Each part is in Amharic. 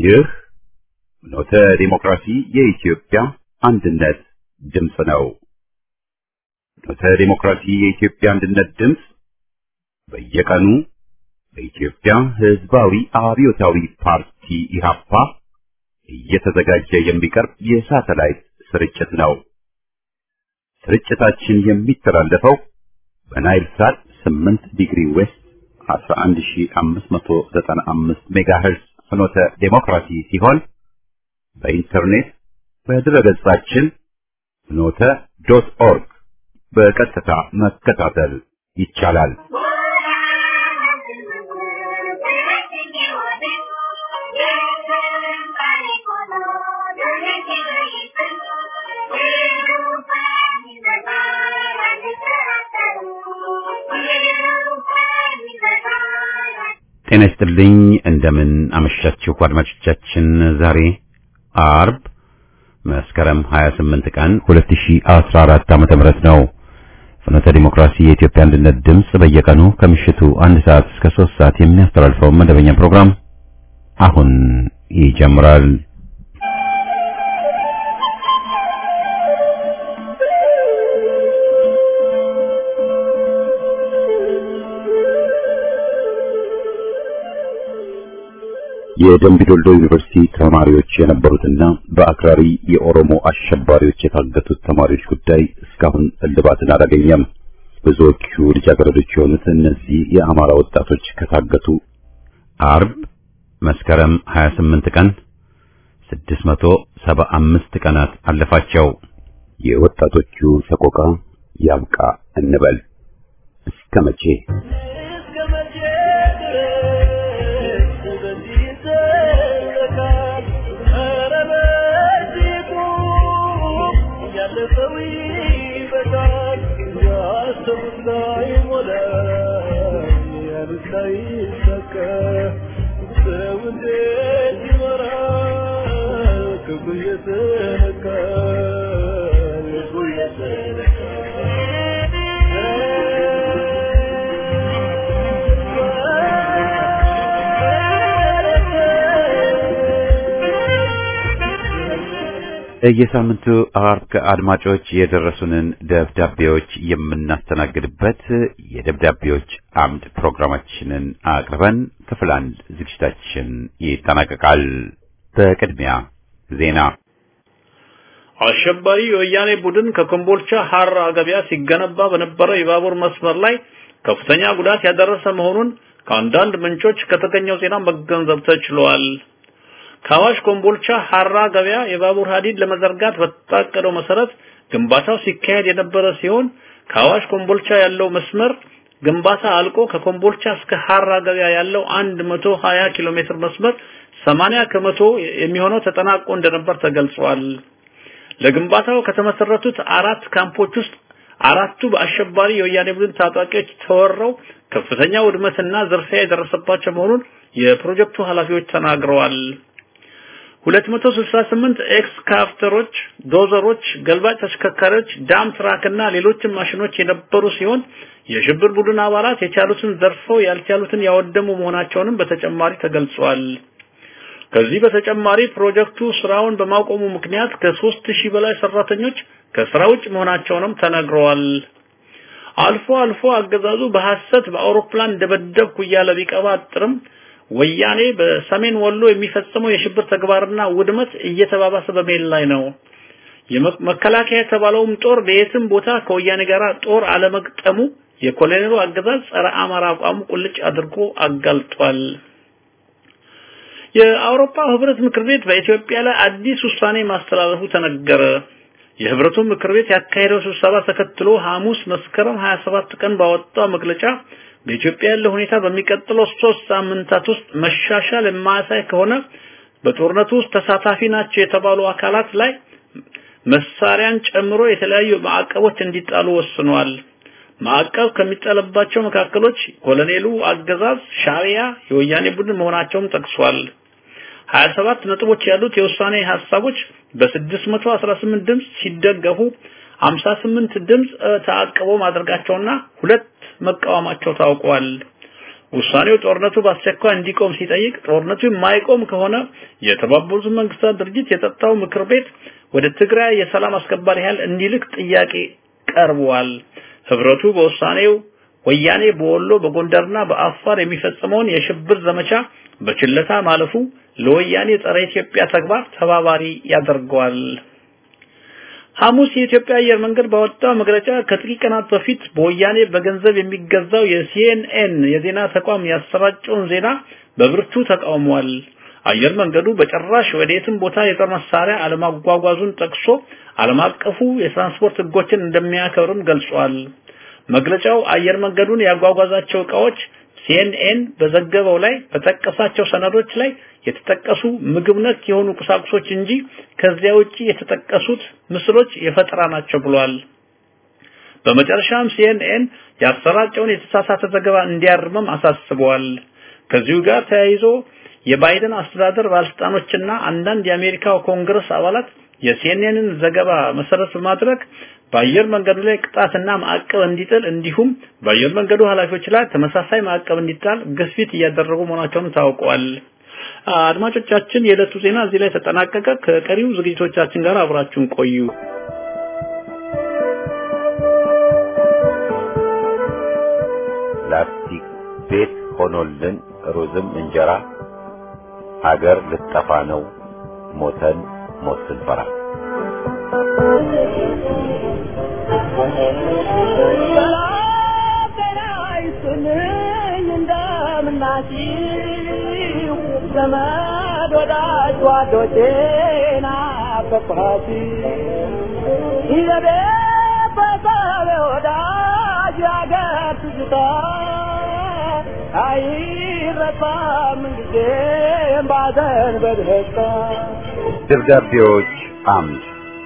ይህ ኖተ ዲሞክራሲ የኢትዮጵያ አንድነት ድምፅ ነው። ኖተ ዲሞክራሲ የኢትዮጵያ አንድነት ድምፅ በየቀኑ በኢትዮጵያ ሕዝባዊ አብዮታዊ ፓርቲ ኢህአፓ እየተዘጋጀ የሚቀርብ የሳተላይት ስርጭት ነው። ስርጭታችን የሚተላለፈው በናይል ሳት 8 ዲግሪ ዌስት 11595 ሜጋሄርዝ ፍኖተ ዴሞክራሲ ሲሆን በኢንተርኔት በድረገጻችን ፍኖተ ዶት ኦርግ በቀጥታ መከታተል ይቻላል። ጤና ይስጥልኝ። እንደምን አመሻችሁ አድማጮቻችን። ዛሬ አርብ መስከረም 28 ቀን 2014 ዓመተ ምህረት ነው። ፍኖተ ዲሞክራሲ የኢትዮጵያ አንድነት ድምፅ በየቀኑ ከምሽቱ አንድ ሰዓት እስከ 3 ሰዓት የሚያስተላልፈው መደበኛ ፕሮግራም አሁን ይጀምራል። የደምቢዶሎ ዩኒቨርሲቲ ተማሪዎች የነበሩትና በአክራሪ የኦሮሞ አሸባሪዎች የታገቱት ተማሪዎች ጉዳይ እስካሁን እልባትን አላገኘም። ብዙዎቹ ልጃገረዶች የሆኑት እነዚህ የአማራ ወጣቶች ከታገቱ አርብ መስከረም 28 ቀን 675 ቀናት አለፋቸው። የወጣቶቹ ሰቆቃ ያብቃ እንበል። እስከ መቼ? የሳምንቱ አርብ አድማጮች የደረሱንን ደብዳቤዎች የምናስተናግድበት የደብዳቤዎች አምድ ፕሮግራማችንን አቅርበን ክፍል አንድ ዝግጅታችን ይጠናቀቃል። በቅድሚያ ዜና። አሸባሪ የወያኔ ቡድን ከኮምቦልቻ ሐራ ገበያ ሲገነባ በነበረው የባቡር መስመር ላይ ከፍተኛ ጉዳት ያደረሰ መሆኑን ከአንዳንድ ምንጮች ከተገኘው ዜና መገንዘብ ተችሏል። ከአዋሽ ኮምቦልቻ ሐራ ገበያ የባቡር ሐዲድ ለመዘርጋት በታቀደው መሰረት ግንባታው ሲካሄድ የነበረ ሲሆን ከአዋሽ ኮምቦልቻ ያለው መስመር ግንባታ አልቆ ከኮምቦልቻ እስከ ሐራ ገበያ ያለው 120 ኪሎ ሜትር መስመር 80 ከመቶ የሚሆነው ተጠናቆ እንደነበር ተገልጿል። ለግንባታው ከተመሰረቱት አራት ካምፖች ውስጥ አራቱ በአሸባሪ የወያኔ ቡድን ታጣቂዎች ተወረው ከፍተኛ ውድመትና ዝርፊያ የደረሰባቸው መሆኑን የፕሮጀክቱ ኃላፊዎች ተናግረዋል። 268 ኤክስካቫተሮች፣ ዶዘሮች፣ ገልባጭ ተሽከርካሪዎች፣ ዳም ትራክና ሌሎችም ማሽኖች የነበሩ ሲሆን የሽብር ቡድን አባላት የቻሉትን ዘርፈው ያልቻሉትን ያወደሙ መሆናቸውንም በተጨማሪ ተገልጿል። ከዚህ በተጨማሪ ፕሮጀክቱ ስራውን በማቆሙ ምክንያት ከሦስት ሺህ በላይ ሰራተኞች ከስራ ውጭ መሆናቸውንም ተነግረዋል። አልፎ አልፎ አገዛዙ በሐሰት በአውሮፕላን ደበደብኩ እያለ ቢቀባጥርም ወያኔ በሰሜን ወሎ የሚፈጽመው የሽብር ተግባርና ውድመት እየተባባሰ በመሄድ ላይ ነው። የመከላከያ የተባለውም ጦር በየትም ቦታ ከወያኔ ጋር ጦር አለመግጠሙ የኮሎኔሉ አገዛዝ ጸረ አማራ አቋሙ ቁልጭ አድርጎ አጋልጧል። የአውሮፓ ህብረት ምክር ቤት በኢትዮጵያ ላይ አዲስ ውሳኔ ማስተላለፉ ተነገረ። የህብረቱ ምክር ቤት ያካሄደው ስብሰባ ተከትሎ ሐሙስ መስከረም 27 ቀን ባወጣው መግለጫ በኢትዮጵያ ያለው ሁኔታ በሚቀጥለው ሶስት ሳምንታት ውስጥ መሻሻል የማያሳይ ከሆነ በጦርነቱ ውስጥ ተሳታፊ ናቸው የተባሉ አካላት ላይ መሳሪያን ጨምሮ የተለያዩ ማዕቀቦች እንዲጣሉ ወስኗል። ማዕቀብ ከሚጣልባቸው መካከሎች ኮሎኔሉ አገዛዝ፣ ሻዕቢያ፣ የወያኔ ቡድን መሆናቸውም ጠቅሷል። 27 ነጥቦች ያሉት የውሳኔ ሐሳቦች በ618 ድምጽ ሲደገፉ 58 ድምጽ ተአቅቦ ማድረጋቸውና ሁለት መቃወማቸው ታውቋል። ውሳኔው ጦርነቱ በአስቸኳይ እንዲቆም ሲጠይቅ ጦርነቱ የማይቆም ከሆነ የተባበሩት መንግስታት ድርጅት የጸጥታው ምክር ቤት ወደ ትግራይ የሰላም አስከባሪ ኃይል እንዲልክ ጥያቄ ቀርቧል። ህብረቱ በውሳኔው ወያኔ በወሎ በጎንደርና በአፋር የሚፈጽመውን የሽብር ዘመቻ በችለታ ማለፉ ለወያኔ ጸረ ኢትዮጵያ ተግባር ተባባሪ ያደርገዋል። ሐሙስ የኢትዮጵያ አየር መንገድ ባወጣው መግለጫ ከጥቂት ቀናት በፊት በወያኔ በገንዘብ የሚገዛው የሲኤንኤን የዜና ተቋም ያሰራጨውን ዜና በብርቱ ተቃውሟል። አየር መንገዱ በጭራሽ ወደየትም ቦታ የጦር መሳሪያ አለማጓጓዙን ጠቅሶ ዓለም አቀፉ የትራንስፖርት ህጎችን እንደሚያከብርም ገልጿል። መግለጫው አየር መንገዱን ያጓጓዛቸው ዕቃዎች ሲኤንኤን በዘገበው ላይ በጠቀሳቸው ሰነዶች ላይ የተጠቀሱ ምግብ ነክ የሆኑ ቁሳቁሶች እንጂ ከዚያ ውጪ የተጠቀሱት ምስሎች የፈጠራ ናቸው ብሏል። በመጨረሻም ሲኤንኤን ያሰራጨውን የተሳሳተ ዘገባ እንዲያርምም አሳስበዋል። ከዚሁ ጋር ተያይዞ የባይደን አስተዳደር ባለስልጣኖችና አንዳንድ የአሜሪካው ኮንግረስ አባላት የሲኤንኤንን ዘገባ መሰረት በማድረግ በአየር መንገዱ ላይ ቅጣትና ማዕቀብ እንዲጥል እንዲሁም በአየር መንገዱ ኃላፊዎች ላይ ተመሳሳይ ማዕቀብ እንዲጣል ግፊት እያደረጉ መሆናቸውን ታውቋል። አድማጮቻችን፣ የዕለቱ ዜና እዚህ ላይ ተጠናቀቀ። ከቀሪው ዝግጅቶቻችን ጋር አብራችሁን ቆዩ። ላስቲክ ቤት ሆኖልን ሩዝም እንጀራ ሀገር ልጠፋ ነው ሞተን ሞት ስንፈራ ዘመድ ወዳጅ ጓዶቼና በፋሲ ይዘቤ በሰቤ ወዳጅ ያገር ትዝታ አይረሳም ጊዜም ባዘን በደስታ ደብዳቤዎች አምድ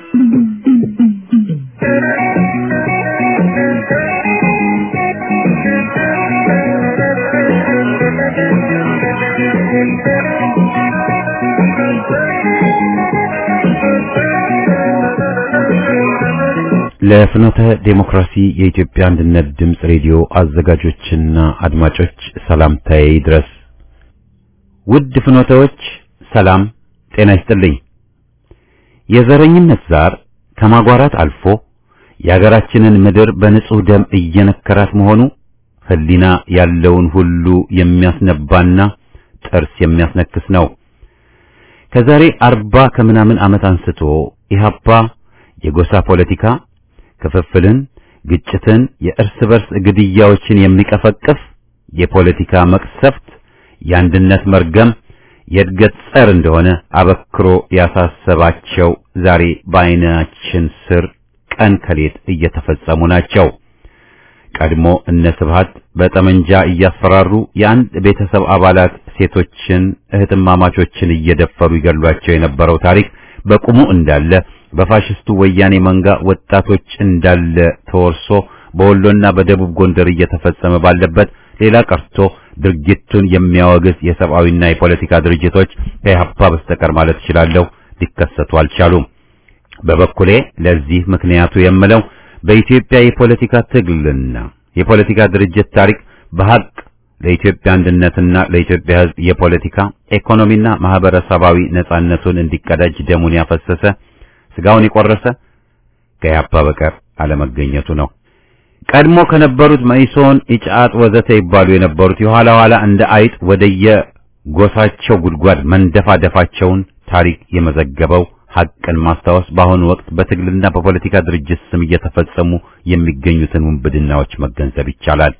ለፍኖተ ዴሞክራሲ የኢትዮጵያ አንድነት ድምፅ ሬዲዮ አዘጋጆችና አድማጮች ሰላምታዬ ይድረስ። ውድ ፍኖተዎች ሰላም ጤና ይስጥልኝ። የዘረኝነት ዛር ከማጓራት አልፎ የሀገራችንን ምድር በንጹህ ደም እየነከራት መሆኑ ሕሊና ያለውን ሁሉ የሚያስነባና ጥርስ የሚያስነክስ ነው። ከዛሬ አርባ ከምናምን ዓመት አንስቶ ኢህአፓ የጎሳ ፖለቲካ ክፍፍልን፣ ግጭትን፣ የእርስ በርስ ግድያዎችን የሚቀፈቅፍ የፖለቲካ መቅሰፍት፣ የአንድነት መርገም፣ የእድገት ጸር እንደሆነ አበክሮ ያሳሰባቸው ዛሬ በዓይናችን ስር ቀን ከሌት እየተፈጸሙ ናቸው። ቀድሞ እነ ስብሃት በጠመንጃ እያስፈራሩ የአንድ ቤተሰብ አባላት ሴቶችን እህትማማቾችን እየደፈሩ ይገሏቸው የነበረው ታሪክ በቁሙ እንዳለ በፋሽስቱ ወያኔ መንጋ ወጣቶች እንዳለ ተወርሶ በወሎና በደቡብ ጎንደር እየተፈጸመ ባለበት ሌላ ቀርቶ ድርጊቱን የሚያወግዝ የሰብአዊና የፖለቲካ ድርጅቶች ከኢህአፓ በስተቀር ማለት እችላለሁ ሊከሰቱ አልቻሉም። በበኩሌ ለዚህ ምክንያቱ የምለው በኢትዮጵያ የፖለቲካ ትግልና የፖለቲካ ድርጅት ታሪክ በሐቅ ለኢትዮጵያ አንድነትና ለኢትዮጵያ ሕዝብ የፖለቲካ ኢኮኖሚና ማህበረሰባዊ ነጻነቱን እንዲቀዳጅ ደሙን ያፈሰሰ ስጋውን የቆረሰ ከኢህአፓ በቀር አለመገኘቱ ነው። ቀድሞ ከነበሩት መኢሶን፣ ኢጫት ወዘተ ይባሉ የነበሩት የኋላ ኋላ እንደ አይጥ ወደየ ጎሳቸው ጉድጓድ መንደፋደፋቸውን ታሪክ የመዘገበው ሐቅን ማስታወስ በአሁኑ ወቅት በትግልና በፖለቲካ ድርጅት ስም እየተፈጸሙ የሚገኙትን ውንብድናዎች መገንዘብ ይቻላል።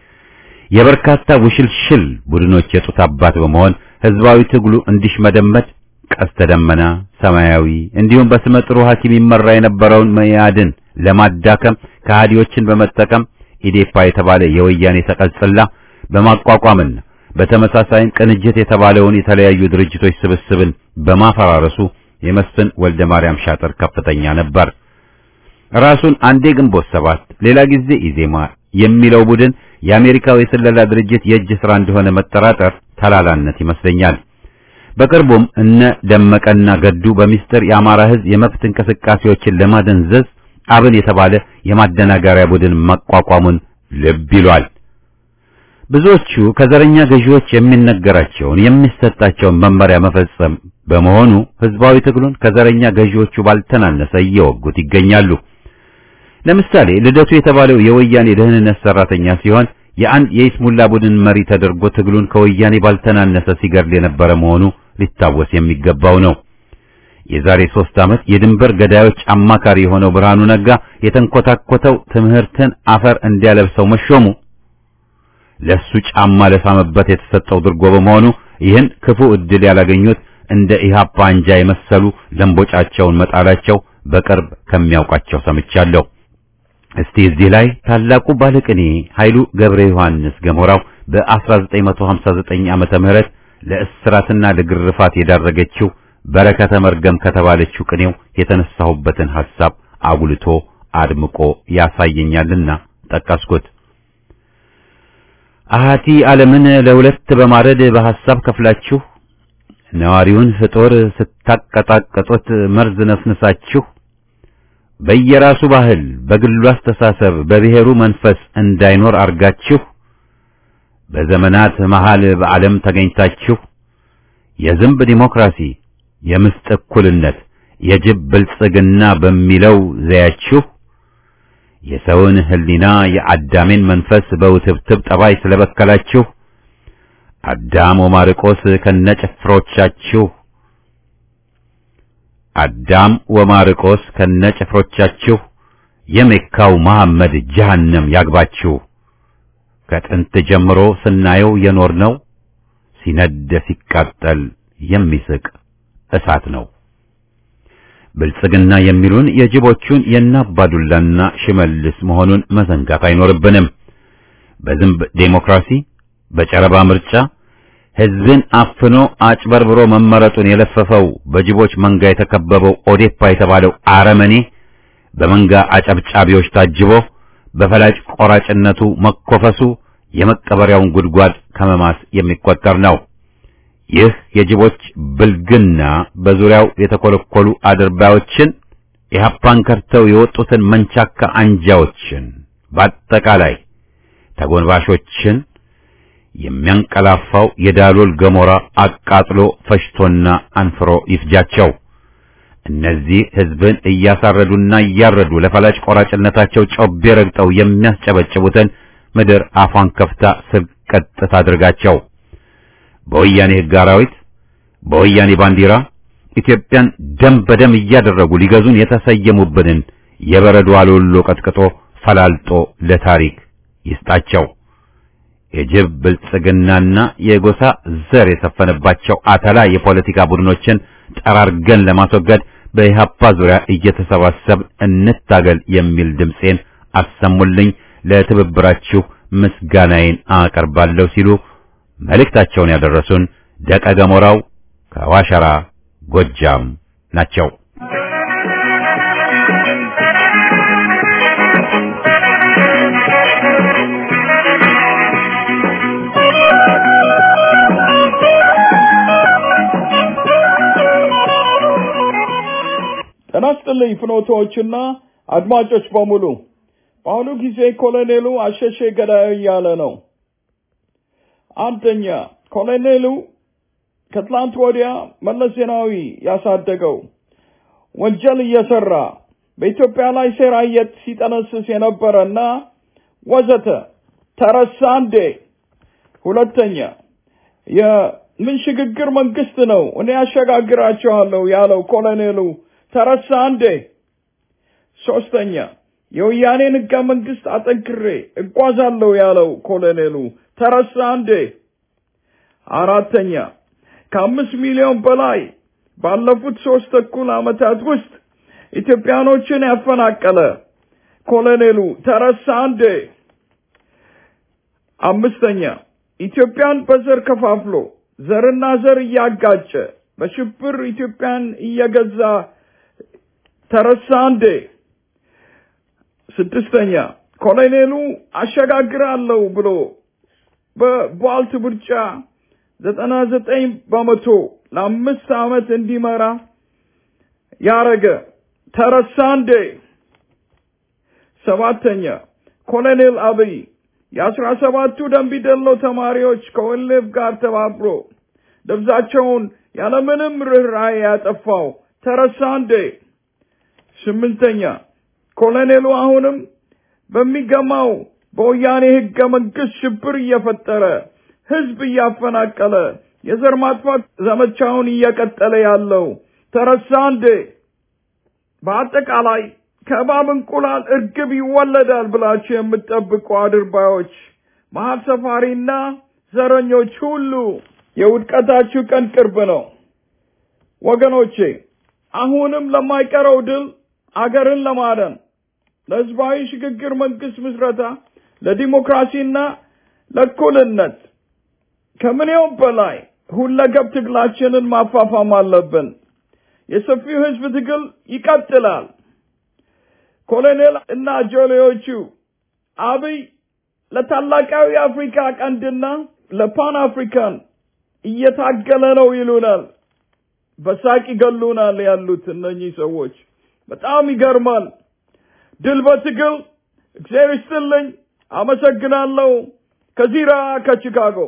የበርካታ ውሽልሽል ቡድኖች የጡት አባት በመሆን ህዝባዊ ትግሉ እንዲሽመደመድ ቀስተ ደመና፣ ሰማያዊ እንዲሁም በስመ ጥሩ ሐኪም ይመራ የነበረውን መያድን ለማዳከም ከሃዲዎችን በመጠቀም ኢዴፓ የተባለ የወያኔ ተቀጽላ በማቋቋምና በተመሳሳይም ቅንጅት የተባለውን የተለያዩ ድርጅቶች ስብስብን በማፈራረሱ የመስፍን ወልደ ማርያም ሻጥር ከፍተኛ ነበር። ራሱን አንዴ ግንቦት ሰባት ሌላ ጊዜ ኢዜማ የሚለው ቡድን የአሜሪካው የስለላ ድርጅት የእጅ ሥራ እንደሆነ መጠራጠር ተላላነት ይመስለኛል። በቅርቡም እነ ደመቀና ገዱ በሚስጥር የአማራ ሕዝብ የመብት እንቅስቃሴዎችን ለማደንዘዝ አብን የተባለ የማደናገሪያ ቡድን ማቋቋሙን ልብ ይሏል። ብዙዎቹ ከዘረኛ ገዢዎች የሚነገራቸውን የሚሰጣቸውን መመሪያ መፈጸም በመሆኑ ህዝባዊ ትግሉን ከዘረኛ ገዢዎቹ ባልተናነሰ እየወጉት ይገኛሉ። ለምሳሌ ልደቱ የተባለው የወያኔ ደህንነት ሰራተኛ ሲሆን የአንድ የኢስሙላ ቡድን መሪ ተደርጎ ትግሉን ከወያኔ ባልተናነሰ ሲገድል የነበረ መሆኑ ሊታወስ የሚገባው ነው። የዛሬ ሶስት ዓመት የድንበር ገዳዮች አማካሪ የሆነው ብርሃኑ ነጋ የተንኮታኮተው ትምህርትን አፈር እንዲያለብሰው መሾሙ ለሱ ጫማ ለሳመበት የተሰጠው ድርጎ በመሆኑ ይህን ክፉ ዕድል ያላገኙት እንደ ኢህአፓ አንጃ የመሰሉ ለምቦጫቸውን መጣላቸው በቅርብ ከሚያውቃቸው ሰምቻለሁ። እስቲ እዚህ ላይ ታላቁ ባለቅኔ ኃይሉ ገብረ ዮሐንስ ገሞራው በ1959 ዓመተ ምህረት ለእስራትና ለግርፋት የዳረገችው በረከተ መርገም ከተባለችው ቅኔው የተነሳሁበትን ሐሳብ አጉልቶ አድምቆ ያሳየኛልና ጠቀስኩት። አሃቲ ዓለምን ለሁለት በማረድ በሐሳብ ከፍላችሁ ነዋሪውን ፍጡር ስታቀጣቀጡት መርዝ ነስንሳችሁ በየራሱ ባህል በግሉ አስተሳሰብ በብሔሩ መንፈስ እንዳይኖር አርጋችሁ በዘመናት መሃል በዓለም ተገኝታችሁ የዝንብ ዲሞክራሲ፣ የምስጥ እኩልነት፣ የጅብ ብልጽግና በሚለው ዘያችሁ የሰውን ሕሊና የአዳሜን መንፈስ በውትብትብ ጠባይ ስለበከላችሁ አዳም ወማርቆስ ከነጭፍሮቻችሁ አዳም ወማርቆስ ከነጭፍሮቻችሁ የሜካው መሐመድ ጀሃነም ያግባችሁ። ከጥንት ጀምሮ ስናየው የኖርነው ሲነድ ሲቃጠል የሚስቅ እሳት ነው። ብልጽግና የሚሉን የጅቦቹን የናባዱላና ሽመልስ መሆኑን መዘንጋት አይኖርብንም። በዝንብ ዴሞክራሲ፣ በጨረባ ምርጫ ሕዝብን አፍኖ አጭበርብሮ መመረጡን የለፈፈው በጅቦች መንጋ የተከበበው ኦዴፓ የተባለው አረመኔ በመንጋ አጨብጫቢዎች ታጅቦ በፈላጭ ቆራጭነቱ መኮፈሱ የመቀበሪያውን ጉድጓድ ከመማስ የሚቆጠር ነው። ይህ የጅቦች ብልግና በዙሪያው የተኮለኮሉ አድርባዮችን ኢህአፓን ከርተው የወጡትን መንቻካ አንጃዎችን በአጠቃላይ ተጎንባሾችን የሚያንቀላፋው የዳሎል ገሞራ አቃጥሎ ፈሽቶና አንፍሮ ይፍጃቸው። እነዚህ ህዝብን እያሳረዱና እያረዱ ለፈላጭ ቆራጭነታቸው ጮቤ ረግጠው የሚያስጨበጭቡትን ምድር አፏን ከፍታ ስልቀጥ ታድርጋቸው። በወያኔ ህግ አራዊት፣ በወያኔ ባንዲራ ኢትዮጵያን ደም በደም እያደረጉ ሊገዙን የተሰየሙብንን የበረዶ አሎሎ ቀጥቅጦ ፈላልጦ ለታሪክ ይስጣቸው። የጅብ ብልጽግናና የጎሳ ዘር የሰፈነባቸው አተላ የፖለቲካ ቡድኖችን ጠራርገን ለማስወገድ በኢህአፓ ዙሪያ እየተሰባሰብ እንታገል የሚል ድምፄን አሰሙልኝ። ለትብብራችሁ ምስጋናዬን አቀርባለሁ ሲሉ መልእክታቸውን ያደረሱን ደቀ ገሞራው ከዋሸራ ጎጃም ናቸው። ጤና ይስጥልኝ ፍኖቶዎችና አድማጮች በሙሉ። በአሁኑ ጊዜ ኮሎኔሉ አሸሼ ገዳዩ እያለ ነው። አንደኛ ኮሎኔሉ ከትላንት ወዲያ መለስ ዜናዊ ያሳደገው ወንጀል እየሰራ በኢትዮጵያ ላይ ሴራ የት ሲጠነስስ የነበረና ወዘተ ተረሳ እንዴ? ሁለተኛ የምን ሽግግር መንግስት ነው እኔ ያሸጋግራቸዋለሁ ያለው ኮሎኔሉ ተረሳ እንዴ? ሶስተኛ የወያኔን ህገ መንግስት አጠንክሬ እጓዛለሁ ያለው ኮሎኔሉ ተረሳ እንዴ? አራተኛ ከአምስት ሚሊዮን በላይ ባለፉት ሶስት ተኩል ዓመታት ውስጥ ኢትዮጵያኖችን ያፈናቀለ ኮሎኔሉ ተረሳ እንዴ? አምስተኛ ኢትዮጵያን በዘር ከፋፍሎ ዘርና ዘር እያጋጨ በሽብር ኢትዮጵያን እየገዛ ተረሳ እንዴ? ስድስተኛ ኮሎኔሉ አሸጋግራለሁ ብሎ በቧልት ምርጫ ዘጠና ዘጠኝ በመቶ ለአምስት ዓመት እንዲመራ ያረገ ተረሳ እንዴ? ሰባተኛ ኮሎኔል አብይ የአስራ ሰባቱ ደንቢዶሎ ተማሪዎች ከወልፍ ጋር ተባብሮ ደብዛቸውን ያለምንም ርኅራኄ ያጠፋው ተረሳ እንዴ? ስምንተኛ ኮሎኔሉ አሁንም በሚገማው በወያኔ ህገ መንግስት ሽብር እየፈጠረ ህዝብ እያፈናቀለ የዘር ማጥፋት ዘመቻውን እየቀጠለ ያለው ተረሳ እንዴ? በአጠቃላይ ከእባብ እንቁላል እርግብ ይወለዳል ብላችሁ የምትጠብቁ አድርባዮች፣ መሀል ሰፋሪና ዘረኞች ሁሉ የውድቀታችሁ ቀን ቅርብ ነው። ወገኖቼ አሁንም ለማይቀረው ድል አገርን ለማዳን ለህዝባዊ ሽግግር መንግስት ምስረታ ለዲሞክራሲና ለእኩልነት ከምንየውም በላይ ሁለገብ ትግላችንን ማፋፋም አለብን። የሰፊው ህዝብ ትግል ይቀጥላል። ኮሎኔል እና ጆሌዎቹ አብይ ለታላቃዊ አፍሪካ ቀንድና ለፓን አፍሪካን እየታገለ ነው ይሉናል። በሳቅ ይገሉናል ያሉት እነኚህ ሰዎች በጣም ይገርማል። ድል በትግል እግዚአብሔር ይስጥልኝ። አመሰግናለሁ። ከዚራ ከቺካጎ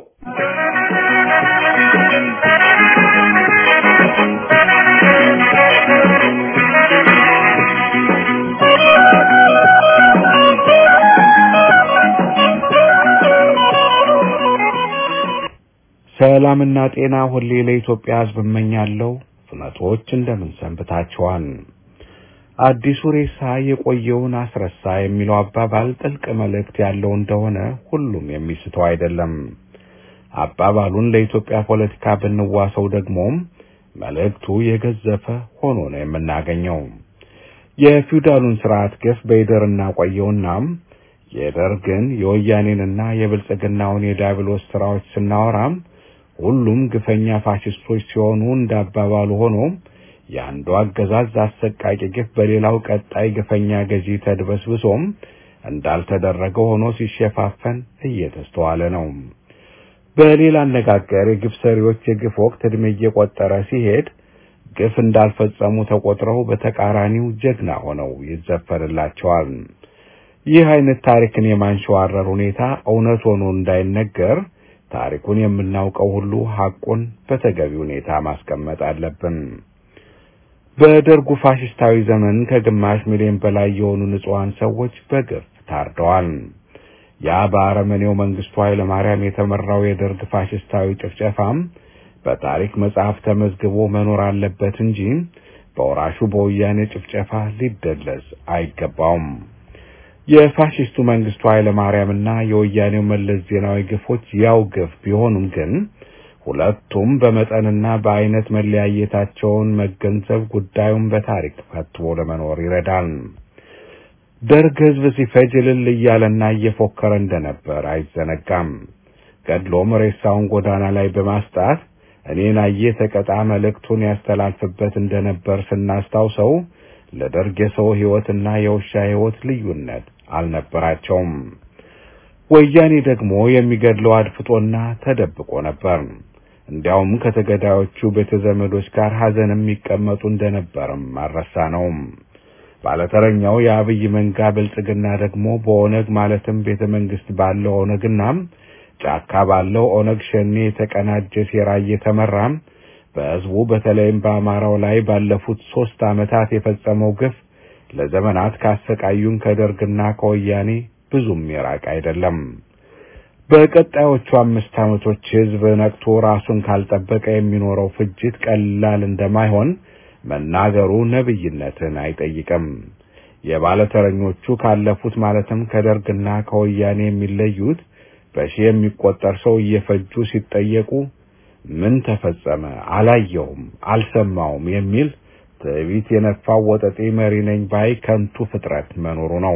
ሰላምና ጤና ሁሌ ለኢትዮጵያ ሕዝብ እመኛለሁ። ፍነቶች እንደምን ሰንብታችኋል? አዲሱ ሬሳ የቆየውን አስረሳ የሚለው አባባል ጥልቅ መልእክት ያለው እንደሆነ ሁሉም የሚስተው አይደለም። አባባሉን ለኢትዮጵያ ፖለቲካ ብንዋሰው ደግሞም መልእክቱ የገዘፈ ሆኖ ነው የምናገኘው። የፊውዳሉን ስርዓት ግፍ በይደር እናቆየውና የደርግን የወያኔንና የብልጽግናውን የዲያብሎስ ስራዎች ስናወራም ሁሉም ግፈኛ ፋሽስቶች ሲሆኑ እንዳባባሉ ሆኖ የአንዱ አገዛዝ አሰቃቂ ግፍ በሌላው ቀጣይ ግፈኛ ገዢ ተድበስብሶም እንዳልተደረገ ሆኖ ሲሸፋፈን እየተስተዋለ ነው። በሌላ አነጋገር የግፍ ሰሪዎች የግፍ ወቅት ዕድሜ እየቆጠረ ሲሄድ ግፍ እንዳልፈጸሙ ተቆጥረው በተቃራኒው ጀግና ሆነው ይዘፈንላቸዋል። ይህ አይነት ታሪክን የማንሸዋረር ሁኔታ እውነት ሆኖ እንዳይነገር ታሪኩን የምናውቀው ሁሉ ሐቁን በተገቢ ሁኔታ ማስቀመጥ አለብን። በደርጉ ፋሽስታዊ ዘመን ከግማሽ ሚሊዮን በላይ የሆኑ ንጹሐን ሰዎች በግፍ ታርደዋል። ያ በአረመኔው መንግስቱ ኃይለ ማርያም የተመራው የደርግ ፋሽስታዊ ጭፍጨፋም በታሪክ መጽሐፍ ተመዝግቦ መኖር አለበት እንጂ በወራሹ በወያኔ ጭፍጨፋ ሊደለዝ አይገባውም። የፋሽስቱ መንግስቱ ኃይለ ማርያምና የወያኔው መለስ ዜናዊ ግፎች ያው ግፍ ቢሆኑም ግን ሁለቱም በመጠንና በአይነት መለያየታቸውን መገንዘብ ጉዳዩን በታሪክ ፈትቦ ለመኖር ይረዳል። ደርግ ህዝብ ሲፈጅ እልል እያለና እየፎከረ እንደነበር አይዘነጋም። ገድሎም ሬሳውን ጎዳና ላይ በማስጣት እኔን አየ ተቀጣ መልእክቱን ያስተላልፍበት እንደነበር ስናስታውሰው ለደርግ የሰው ህይወትና የውሻ ህይወት ልዩነት አልነበራቸውም። ወያኔ ደግሞ የሚገድለው አድፍጦና ተደብቆ ነበር። እንዲያውም ከተገዳዮቹ ቤተ ዘመዶች ጋር ሐዘን የሚቀመጡ እንደነበርም አልረሳ ነው። ባለተረኛው የአብይ መንጋ ብልጽግና ደግሞ በኦነግ ማለትም ቤተ መንግስት ባለው ኦነግና ጫካ ባለው ኦነግ ሸኔ የተቀናጀ ሴራ እየተመራ በህዝቡ በተለይም በአማራው ላይ ባለፉት ሶስት ዓመታት የፈጸመው ግፍ ለዘመናት ካሰቃዩን ከደርግና ከወያኔ ብዙም የራቅ አይደለም። በቀጣዮቹ አምስት ዓመቶች ህዝብ ነቅቶ ራሱን ካልጠበቀ የሚኖረው ፍጅት ቀላል እንደማይሆን መናገሩ ነብይነትን አይጠይቅም። የባለተረኞቹ ካለፉት ማለትም ከደርግና ከወያኔ የሚለዩት በሺህ የሚቆጠር ሰው እየፈጁ ሲጠየቁ ምን ተፈጸመ? አላየውም፣ አልሰማውም የሚል ትዕቢት የነፋው ወጠጤ መሪ ነኝ ባይ ከንቱ ፍጥረት መኖሩ ነው።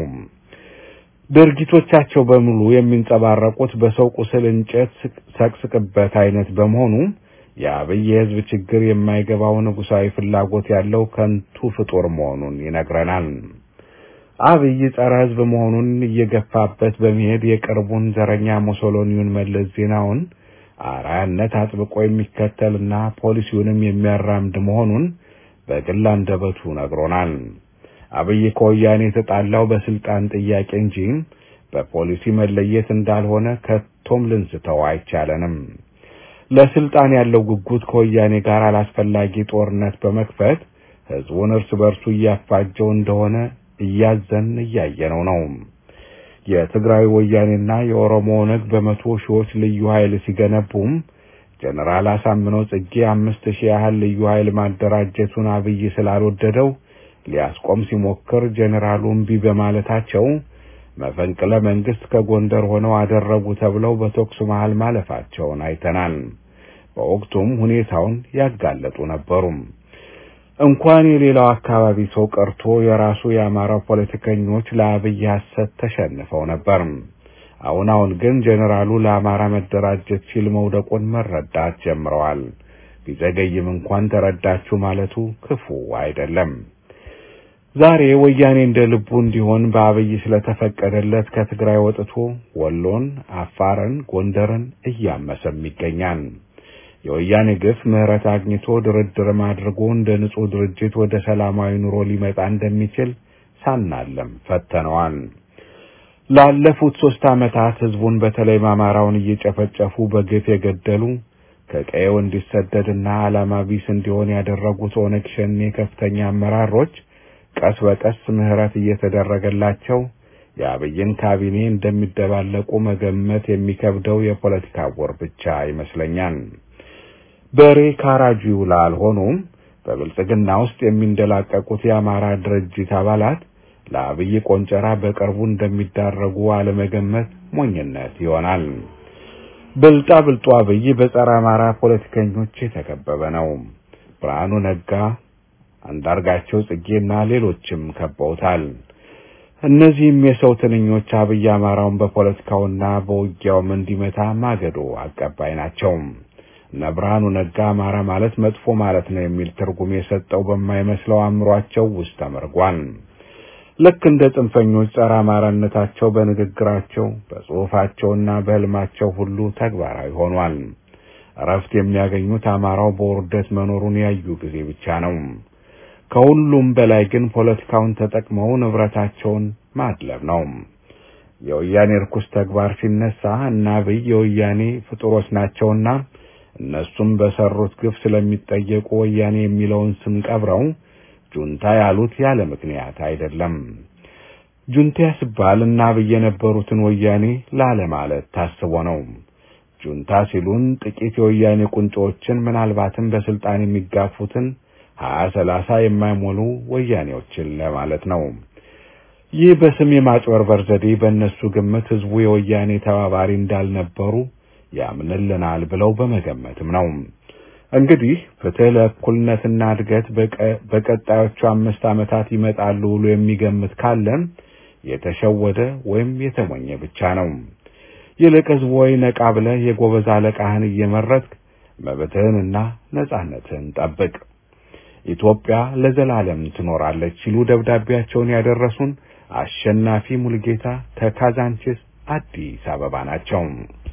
ድርጊቶቻቸው በሙሉ የሚንጸባረቁት በሰው ቁስል እንጨት ሰቅስቅበት አይነት በመሆኑ የአብይ የህዝብ ችግር የማይገባው ንጉሳዊ ፍላጎት ያለው ከንቱ ፍጡር መሆኑን ይነግረናል። አብይ ጸረ ህዝብ መሆኑን እየገፋበት በመሄድ የቅርቡን ዘረኛ ሙሶሎኒውን መለስ ዜናውን አርአያነት አጥብቆ የሚከተልና ፖሊሲውንም የሚያራምድ መሆኑን በግል አንደበቱ ነግሮናል። አብይ ከወያኔ የተጣላው በስልጣን ጥያቄ እንጂ በፖሊሲ መለየት እንዳልሆነ ከቶም ልንስተው አይቻለንም። ለስልጣን ያለው ጉጉት ከወያኔ ጋር አላስፈላጊ ጦርነት በመክፈት ህዝቡን እርስ በርሱ እያፋጀው እንደሆነ እያዘን እያየነው ነው። የትግራይ ወያኔና የኦሮሞ ኦነግ በመቶ ሺዎች ልዩ ኃይል ሲገነቡም ጀነራል አሳምነው ጽጌ አምስት ሺህ ያህል ልዩ ኃይል ማደራጀቱን አብይ ስላልወደደው ሊያስቆም ሲሞክር ጀነራሉ እምቢ በማለታቸው መፈንቅለ መንግስት ከጎንደር ሆነው አደረጉ ተብለው በተኩስ መሃል ማለፋቸውን አይተናል። በወቅቱም ሁኔታውን ያጋለጡ ነበሩ። እንኳን የሌላው አካባቢ ሰው ቀርቶ የራሱ የአማራው ፖለቲከኞች ለአብይ ሐሰት ተሸንፈው ነበር። አሁን አሁን ግን ጀኔራሉ ለአማራ መደራጀት ሲል መውደቁን መረዳት ጀምረዋል። ቢዘገይም እንኳን ተረዳችሁ ማለቱ ክፉ አይደለም። ዛሬ ወያኔ እንደ ልቡ እንዲሆን በአብይ ስለተፈቀደለት ከትግራይ ወጥቶ ወሎን፣ አፋርን፣ ጎንደርን እያመሰም ይገኛል። የወያኔ ግፍ ምህረት አግኝቶ ድርድርም አድርጎ እንደ ንጹህ ድርጅት ወደ ሰላማዊ ኑሮ ሊመጣ እንደሚችል ሳናለም ፈተነዋል። ላለፉት ሶስት ዓመታት ህዝቡን በተለይም አማራውን እየጨፈጨፉ በግፍ የገደሉ ከቀየው እንዲሰደድና ዓላማ ቢስ እንዲሆን ያደረጉት ኦነግ ሸኔ ከፍተኛ አመራሮች ቀስ በቀስ ምህረት እየተደረገላቸው የአብይን ካቢኔ እንደሚደባለቁ መገመት የሚከብደው የፖለቲካ ወር ብቻ ይመስለኛል። በሬ ካራጁ ይውላል። ሆኖም በብልጽግና ውስጥ የሚንደላቀቁት የአማራ ድርጅት አባላት ለአብይ ቆንጨራ በቅርቡ እንደሚዳረጉ አለመገመት ሞኝነት ይሆናል። ብልጣ ብልጡ አብይ በጸረ አማራ ፖለቲከኞች የተከበበ ነው። ብርሃኑ ነጋ፣ አንዳርጋቸው ጽጌና ሌሎችም ከበውታል። እነዚህም የሰው ትንኞች አብይ አማራውን በፖለቲካውና በውጊያውም እንዲመታ ማገዶ አቀባይ ናቸው። እነ ብርሃኑ ነጋ አማራ ማለት መጥፎ ማለት ነው የሚል ትርጉም የሰጠው በማይመስለው አእምሯቸው ውስጥ ተመርጓል። ልክ እንደ ጽንፈኞች ጸረ አማራነታቸው በንግግራቸው በጽሑፋቸውና በሕልማቸው ሁሉ ተግባራዊ ሆኗል። እረፍት የሚያገኙት አማራው በውርደት መኖሩን ያዩ ጊዜ ብቻ ነው። ከሁሉም በላይ ግን ፖለቲካውን ተጠቅመው ንብረታቸውን ማድለብ ነው። የወያኔ ርኩስ ተግባር ሲነሳ እና አብይ የወያኔ ፍጡሮች ናቸውና እነሱም በሰሩት ግፍ ስለሚጠየቁ ወያኔ የሚለውን ስም ቀብረው ጁንታ ያሉት ያለ ምክንያት አይደለም። ጁንታ ሲባል እና አብይ የነበሩትን ወያኔ ላለማለት ታስቦ ነው። ጁንታ ሲሉን ጥቂት የወያኔ ቁንጮዎችን ምናልባትም በስልጣን የሚጋፉትን ሀያ ሰላሳ የማይሞሉ ወያኔዎችን ለማለት ነው። ይህ በስም የማጭበርበር ዘዴ በእነሱ ግምት ህዝቡ የወያኔ ተባባሪ እንዳልነበሩ ያምንልናል ብለው በመገመትም ነው። እንግዲህ ፍትህ ለእኩልነትና እድገት በቀጣዮቹ አምስት ዓመታት ይመጣሉ ብሎ የሚገምት ካለን የተሸወደ ወይም የተሞኘ ብቻ ነው። ይልቅ ህዝቡ ወይ ነቃ ብለህ የጎበዝ አለቃህን እየመረጥክ መብትህንና ነጻነትህን ጠብቅ። ኢትዮጵያ ለዘላለም ትኖራለች ሲሉ ደብዳቤያቸውን ያደረሱን አሸናፊ ሙልጌታ ከካዛንቺስ አዲስ አበባ ናቸው።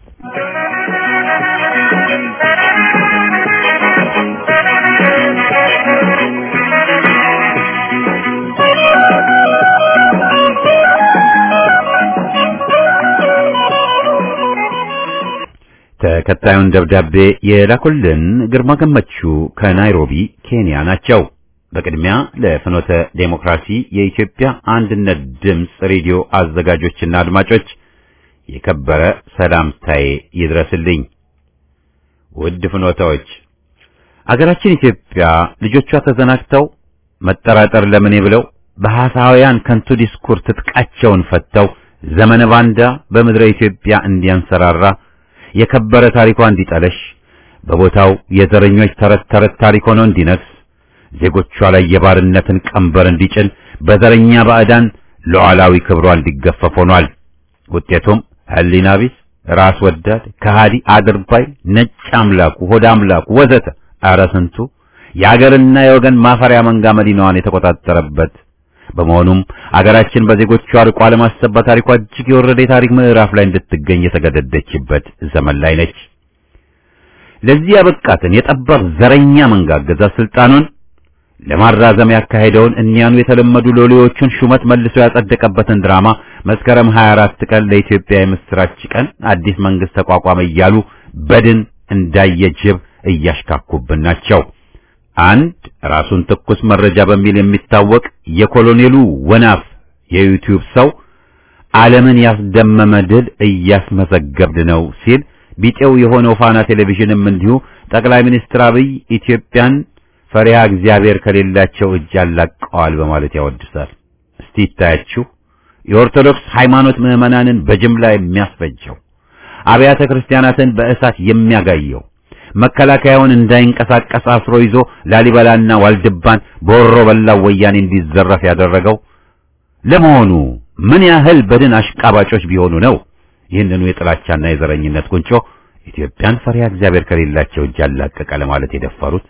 ተከታዩን ደብዳቤ የላኩልን ግርማ ገመቹ ከናይሮቢ ኬንያ ናቸው። በቅድሚያ ለፍኖተ ዴሞክራሲ የኢትዮጵያ አንድነት ድምፅ ሬዲዮ አዘጋጆችና አድማጮች የከበረ ሰላምታዬ ይድረስልኝ። ውድ ፍኖታዎች፣ አገራችን ኢትዮጵያ ልጆቿ ተዘናግተው መጠራጠር ለምኔ ብለው በሐሳውያን ከንቱ ዲስኩር ትጥቃቸውን ፈተው ዘመነ ባንዳ በምድረ ኢትዮጵያ እንዲያንሰራራ የከበረ ታሪኳ እንዲጠለሽ በቦታው የዘረኞች ተረት ተረት ታሪክ ሆኖ እንዲነግስ ዜጎቿ ላይ የባርነትን ቀንበር እንዲጭን በዘረኛ ባዕዳን ሉዓላዊ ክብሯ እንዲገፈፍ ሆኗል። ውጤቱም ሕሊና ቢስ፣ ራስ ወዳድ፣ ከሃዲ፣ አድርባይ፣ ነጭ አምላኩ፣ ሆዳ አምላኩ ወዘተ ኧረ ስንቱ የአገርና የወገን ማፈሪያ መንጋ መዲናዋን የተቆጣጠረበት በመሆኑም አገራችን በዜጎቿ ርቋ ለማሰብ በታሪኳ እጅግ የወረደ የታሪክ ምዕራፍ ላይ እንድትገኝ የተገደደችበት ዘመን ላይ ነች። ለዚህ ያበቃትን የጠባብ ዘረኛ መንጋ አገዛዝ ስልጣኑን ለማራዘም ያካሄደውን እኒያኑ የተለመዱ ሎሌዎቹን ሹመት መልሶ ያጸደቀበትን ድራማ መስከረም 24 ቀን ለኢትዮጵያ የምስራች ቀን አዲስ መንግስት ተቋቋመ እያሉ በድን እንዳየ ጅብ እያሽካኩብን ናቸው። አንድ ራሱን ትኩስ መረጃ በሚል የሚታወቅ የኮሎኔሉ ወናፍ የዩቲዩብ ሰው ዓለምን ያስደመመ ድል እያስመዘገብን ነው ሲል ቢጤው የሆነው ፋና ቴሌቪዥንም እንዲሁ ጠቅላይ ሚኒስትር አብይ ኢትዮጵያን ፈሪሃ እግዚአብሔር ከሌላቸው እጅ ያላቀዋል በማለት ያወድሳል። እስቲ ይታያችሁ የኦርቶዶክስ ሃይማኖት ምዕመናንን በጅምላ የሚያስፈጀው፣ አብያተ ክርስቲያናትን በእሳት የሚያጋየው፣ መከላከያውን እንዳይንቀሳቀስ አስሮ ይዞ ላሊበላና ዋልድባን በወሮ በላው ወያኔ እንዲዘረፍ ያደረገው ለመሆኑ ምን ያህል በድን አሽቃባጮች ቢሆኑ ነው ይህንኑ የጥላቻና የዘረኝነት ቁንጮ ኢትዮጵያን ፈሪሃ እግዚአብሔር ከሌላቸው እጅ ያላቀቀ ለማለት የደፈሩት?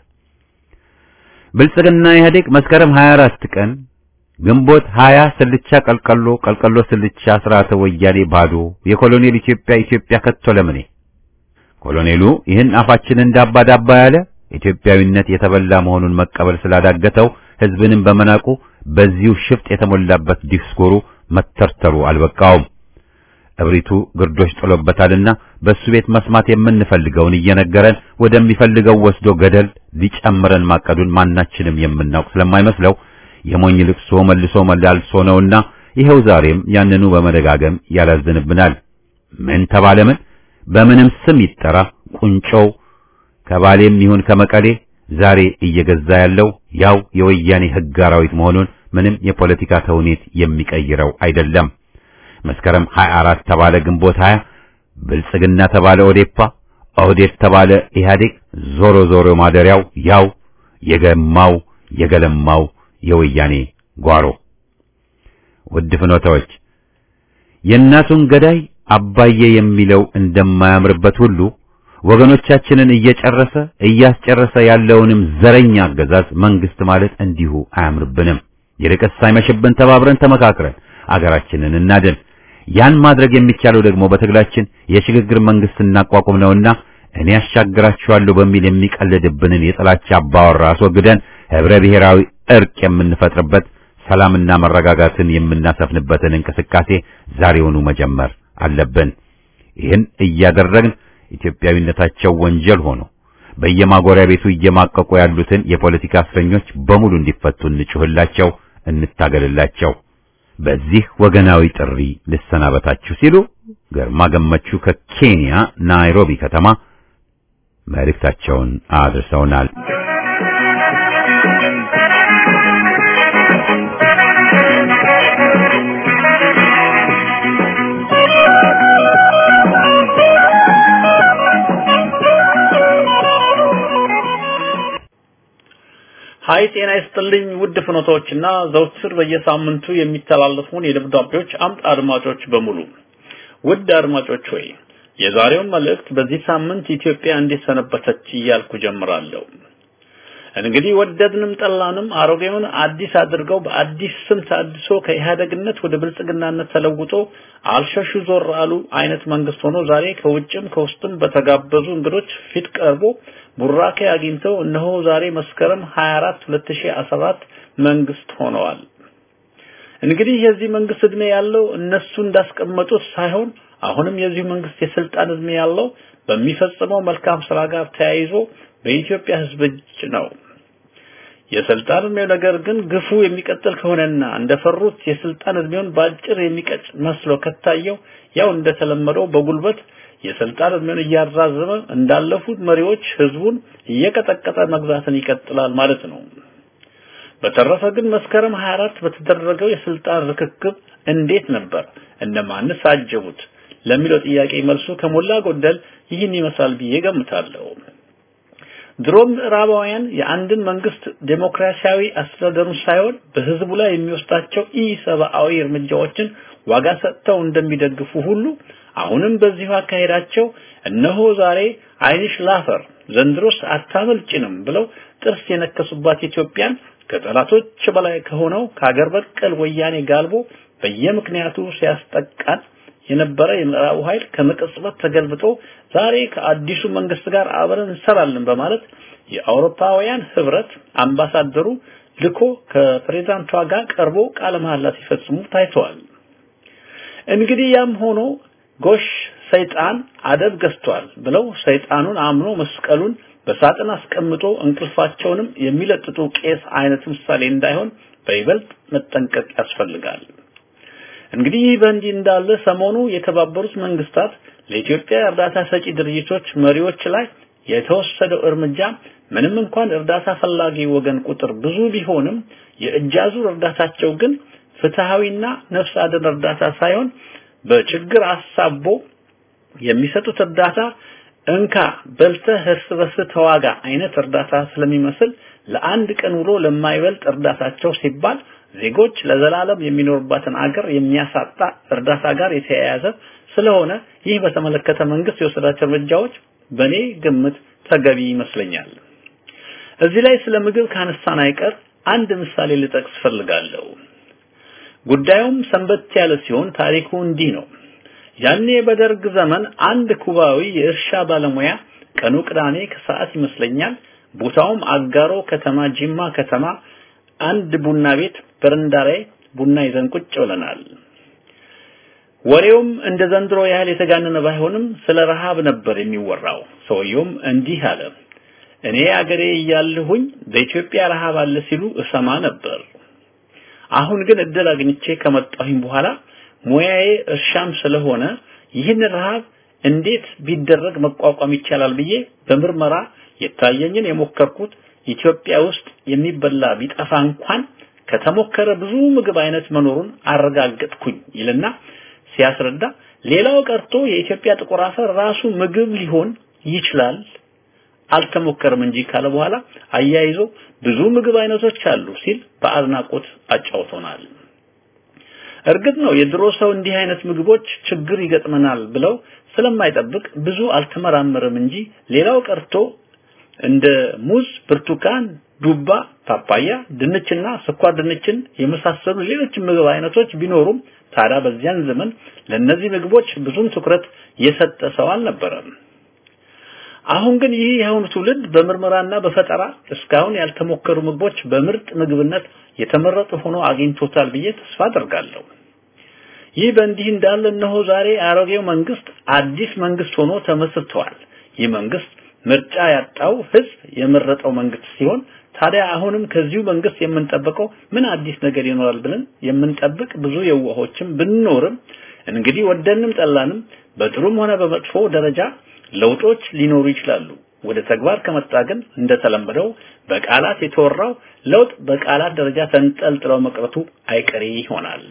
ብልጽግና ኢህአዴግ መስከረም 24 ቀን ግንቦት 20 ስልቻ ቀልቀሎ ቀልቀሎ ስልቻ ስርዓተ ወያኔ ባዶ የኮሎኔል ኢትዮጵያ ኢትዮጵያ ከቶ ለምኔ ኮሎኔሉ ይህን አፋችን እንዳባ ዳባ ያለ ኢትዮጵያዊነት የተበላ መሆኑን መቀበል ስላዳገተው ህዝብንም በመናቁ በዚሁ ሽፍጥ የተሞላበት ዲስኮሩ መተርተሩ አልበቃውም። እብሪቱ ግርዶሽ ጥሎበታልና በሱ ቤት መስማት የምንፈልገውን እየነገረን ወደሚፈልገው ወስዶ ገደል ሊጨምረን ማቀዱን ማናችንም የምናውቅ ስለማይመስለው የሞኝ ልቅሶ መልሶ መላልሶ ነውና ይኸው ዛሬም ያንኑ በመደጋገም ያላዝንብናል። ምን ተባለ ምን በምንም ስም ይጠራ ቁንጮው ከባሌም ይሁን ከመቀሌ ዛሬ እየገዛ ያለው ያው የወያኔ ህግ አራዊት መሆኑን ምንም የፖለቲካ ተውኔት የሚቀይረው አይደለም። መስከረም 24 ተባለ ግንቦት 20 ብልጽግና ተባለ ኦዴፓ ኦህዴድ ተባለ ኢህአዴግ ዞሮ ዞሮ ማደሪያው ያው የገማው የገለማው የወያኔ ጓሮ። ውድ ፍኖታዎች የእናቱን ገዳይ አባዬ የሚለው እንደማያምርበት ሁሉ ወገኖቻችንን እየጨረሰ እያስጨረሰ ያለውንም ዘረኛ አገዛዝ መንግስት ማለት እንዲሁ አያምርብንም። ይልቅስ ሳይመሽብን ተባብረን ተመካክረን አገራችንን እናድን። ያን ማድረግ የሚቻለው ደግሞ በትግላችን የሽግግር መንግስት እናቋቁም ነውና እኔ ያሻግራችኋለሁ በሚል የሚቀልድብንን የጥላቻ አባወራ አስወግደን ህብረ ብሔራዊ እርቅ የምንፈጥርበት ሰላምና መረጋጋትን የምናሰፍንበትን እንቅስቃሴ ዛሬውኑ መጀመር አለብን። ይህን እያደረግን ኢትዮጵያዊነታቸው ወንጀል ሆኖ በየማጎሪያ ቤቱ እየማቀቁ ያሉትን የፖለቲካ እስረኞች በሙሉ እንዲፈቱ እንጩህላቸው፣ እንታገልላቸው። በዚህ ወገናዊ ጥሪ ልሰናበታችሁ ሲሉ ግርማ ገመቹ ከኬንያ ናይሮቢ ከተማ መልእክታቸውን አድርሰውናል። ሀይ ጤና ይስጥልኝ ውድ ፍኖቶችና ዘውትር በየሳምንቱ የሚተላለፉን የደብዳቤዎች አምጥ አድማጮች በሙሉ ውድ አድማጮች ሆይ የዛሬውን መልእክት በዚህ ሳምንት ኢትዮጵያ እንዴት ሰነበተች እያልኩ ጀምራለሁ። እንግዲህ ወደድንም ጠላንም አሮጌውን አዲስ አድርገው በአዲስ ስም ታድሶ ከኢህአደግነት ወደ ብልጽግናነት ተለውጦ አልሸሹ ዞር አሉ አይነት መንግስት ሆኖ ዛሬ ከውጭም ከውስጥም በተጋበዙ እንግዶች ፊት ቀርቦ ቡራኬ አግኝተው እነሆ ዛሬ መስከረም 24 2014 መንግስት ሆነዋል። እንግዲህ የዚህ መንግስት እድሜ ያለው እነሱ እንዳስቀመጡት ሳይሆን አሁንም የዚህ መንግስት የስልጣን እድሜ ያለው በሚፈጽመው መልካም ስራ ጋር ተያይዞ በኢትዮጵያ ህዝብ እጅ ነው። የስልጣን እድሜው ነገር ግን ግፉ የሚቀጥል ከሆነና እንደፈሩት የስልጣን እድሜውን ባጭር የሚቀጭ መስሎ ከታየው ያው እንደተለመደው በጉልበት የስልጣን እድሜውን እያራዘመ እንዳለፉት መሪዎች ህዝቡን እየቀጠቀጠ መግዛትን ይቀጥላል ማለት ነው። በተረፈ ግን መስከረም 24 በተደረገው የስልጣን ርክክብ እንዴት ነበር? እነማንስ አጀቡት? ለሚለው ጥያቄ መልሱ ከሞላ ጎደል ይህን ይመስላል ብዬ ገምታለሁ። ድሮም ምዕራባውያን የአንድን መንግስት ዴሞክራሲያዊ አስተዳደሩን ሳይሆን በህዝቡ ላይ የሚወስዳቸው ኢሰብአዊ እርምጃዎችን ዋጋ ሰጥተው እንደሚደግፉ ሁሉ አሁንም በዚሁ አካሄዳቸው እነሆ ዛሬ አይንሽ ላፈር ዘንድሮስ አታመልጭንም ብለው ጥርስ የነከሱባት ኢትዮጵያን ከጠላቶች በላይ ከሆነው ከሀገር በቀል ወያኔ ጋልቦ በየምክንያቱ ሲያስጠቃን የነበረ የምዕራቡ ኃይል ከመቅጽበት ተገልብጦ ዛሬ ከአዲሱ መንግስት ጋር አብረን እንሰራለን በማለት የአውሮፓውያን ህብረት አምባሳደሩ ልኮ ከፕሬዝዳንቷ ጋር ቀርቦ ቃለ መሐላ ሲፈጽሙ ታይተዋል። እንግዲህ ያም ሆኖ ጎሽ ሰይጣን አደብ ገዝቷል ብለው ሰይጣኑን አምኖ መስቀሉን በሳጥን አስቀምጦ እንቅልፋቸውንም የሚለጥጡ ቄስ አይነት ምሳሌ እንዳይሆን በይበልጥ መጠንቀቅ ያስፈልጋል። እንግዲህ ይህ በእንዲህ እንዳለ ሰሞኑ የተባበሩት መንግስታት ለኢትዮጵያ እርዳታ ሰጪ ድርጅቶች መሪዎች ላይ የተወሰደው እርምጃ ምንም እንኳን እርዳታ ፈላጊ ወገን ቁጥር ብዙ ቢሆንም የእጃዙር እርዳታቸው ግን ፍትሃዊና ነፍስ አድን እርዳታ ሳይሆን በችግር አሳቦ የሚሰጡት እርዳታ እንካ በልተህ እርስ በርስ ተዋጋ አይነት እርዳታ ስለሚመስል ለአንድ ቀን ውሎ ለማይበልጥ እርዳታቸው ሲባል ዜጎች ለዘላለም የሚኖርባትን አገር የሚያሳጣ እርዳታ ጋር የተያያዘ ስለሆነ ይህ በተመለከተ መንግስት የወሰዳቸው እርምጃዎች በኔ ግምት ተገቢ ይመስለኛል። እዚህ ላይ ስለ ምግብ ካነሳን አይቀር አንድ ምሳሌ ልጠቅስ ፈልጋለሁ። ጉዳዩም ሰንበት ያለ ሲሆን ታሪኩ እንዲህ ነው። ያኔ በደርግ ዘመን አንድ ኩባዊ የእርሻ ባለሙያ ቀኑ ቅዳሜ ከሰዓት ይመስለኛል ቦታውም አጋሮ ከተማ ጂማ ከተማ አንድ ቡና ቤት በረንዳ ላይ ቡና ይዘን ቁጭ ብለናል። ወሬውም እንደ ዘንድሮ ያህል የተጋነነ ባይሆንም ስለ ረሃብ ነበር የሚወራው። ሰውየውም እንዲህ አለ። እኔ አገሬ እያለሁኝ በኢትዮጵያ ረሃብ አለ ሲሉ እሰማ ነበር። አሁን ግን እድል አግኝቼ ከመጣሁኝ በኋላ ሙያዬ እርሻም ስለሆነ ይህን ረሃብ እንዴት ቢደረግ መቋቋም ይቻላል ብዬ በምርመራ የታየኝን የሞከርኩት ኢትዮጵያ ውስጥ የሚበላ ቢጠፋ እንኳን ከተሞከረ ብዙ ምግብ አይነት መኖሩን አረጋገጥኩኝ ይልና ሲያስረዳ ሌላው ቀርቶ የኢትዮጵያ ጥቁር አፈር ራሱ ምግብ ሊሆን ይችላል አልተሞከረም እንጂ ካለ በኋላ አያይዞ ብዙ ምግብ አይነቶች አሉ ሲል በአድናቆት አጫውቶናል። እርግጥ ነው የድሮ ሰው እንዲህ አይነት ምግቦች ችግር ይገጥመናል ብለው ስለማይጠብቅ ብዙ አልተመራመረም እንጂ ሌላው ቀርቶ እንደ ሙዝ፣ ብርቱካን፣ ዱባ፣ ፓፓያ፣ ድንችና ስኳር ድንችን የመሳሰሉ ሌሎች ምግብ አይነቶች ቢኖሩም ታዲያ በዚያን ዘመን ለነዚህ ምግቦች ብዙም ትኩረት የሰጠ ሰው አልነበረም። አሁን ግን ይህ የአሁኑ ትውልድ በምርመራና በፈጠራ እስካሁን ያልተሞከሩ ምግቦች በምርጥ ምግብነት የተመረጡ ሆኖ አግኝቶታል ብዬ ተስፋ አደርጋለሁ። ይህ በእንዲህ እንዳለ እነሆ ዛሬ አሮጌው መንግስት አዲስ መንግስት ሆኖ ተመስርተዋል። ይህ መንግስት ምርጫ ያጣው ህዝብ የመረጠው መንግስት ሲሆን ታዲያ አሁንም ከዚሁ መንግስት የምንጠብቀው ምን አዲስ ነገር ይኖራል ብለን የምንጠብቅ ብዙ የዋሆችም ብንኖርም እንግዲህ ወደንም ጠላንም በጥሩም ሆነ በመጥፎ ደረጃ ለውጦች ሊኖሩ ይችላሉ። ወደ ተግባር ከመጣ ግን እንደተለመደው በቃላት የተወራው ለውጥ በቃላት ደረጃ ተንጠልጥለው መቅረቱ አይቀሬ ይሆናል።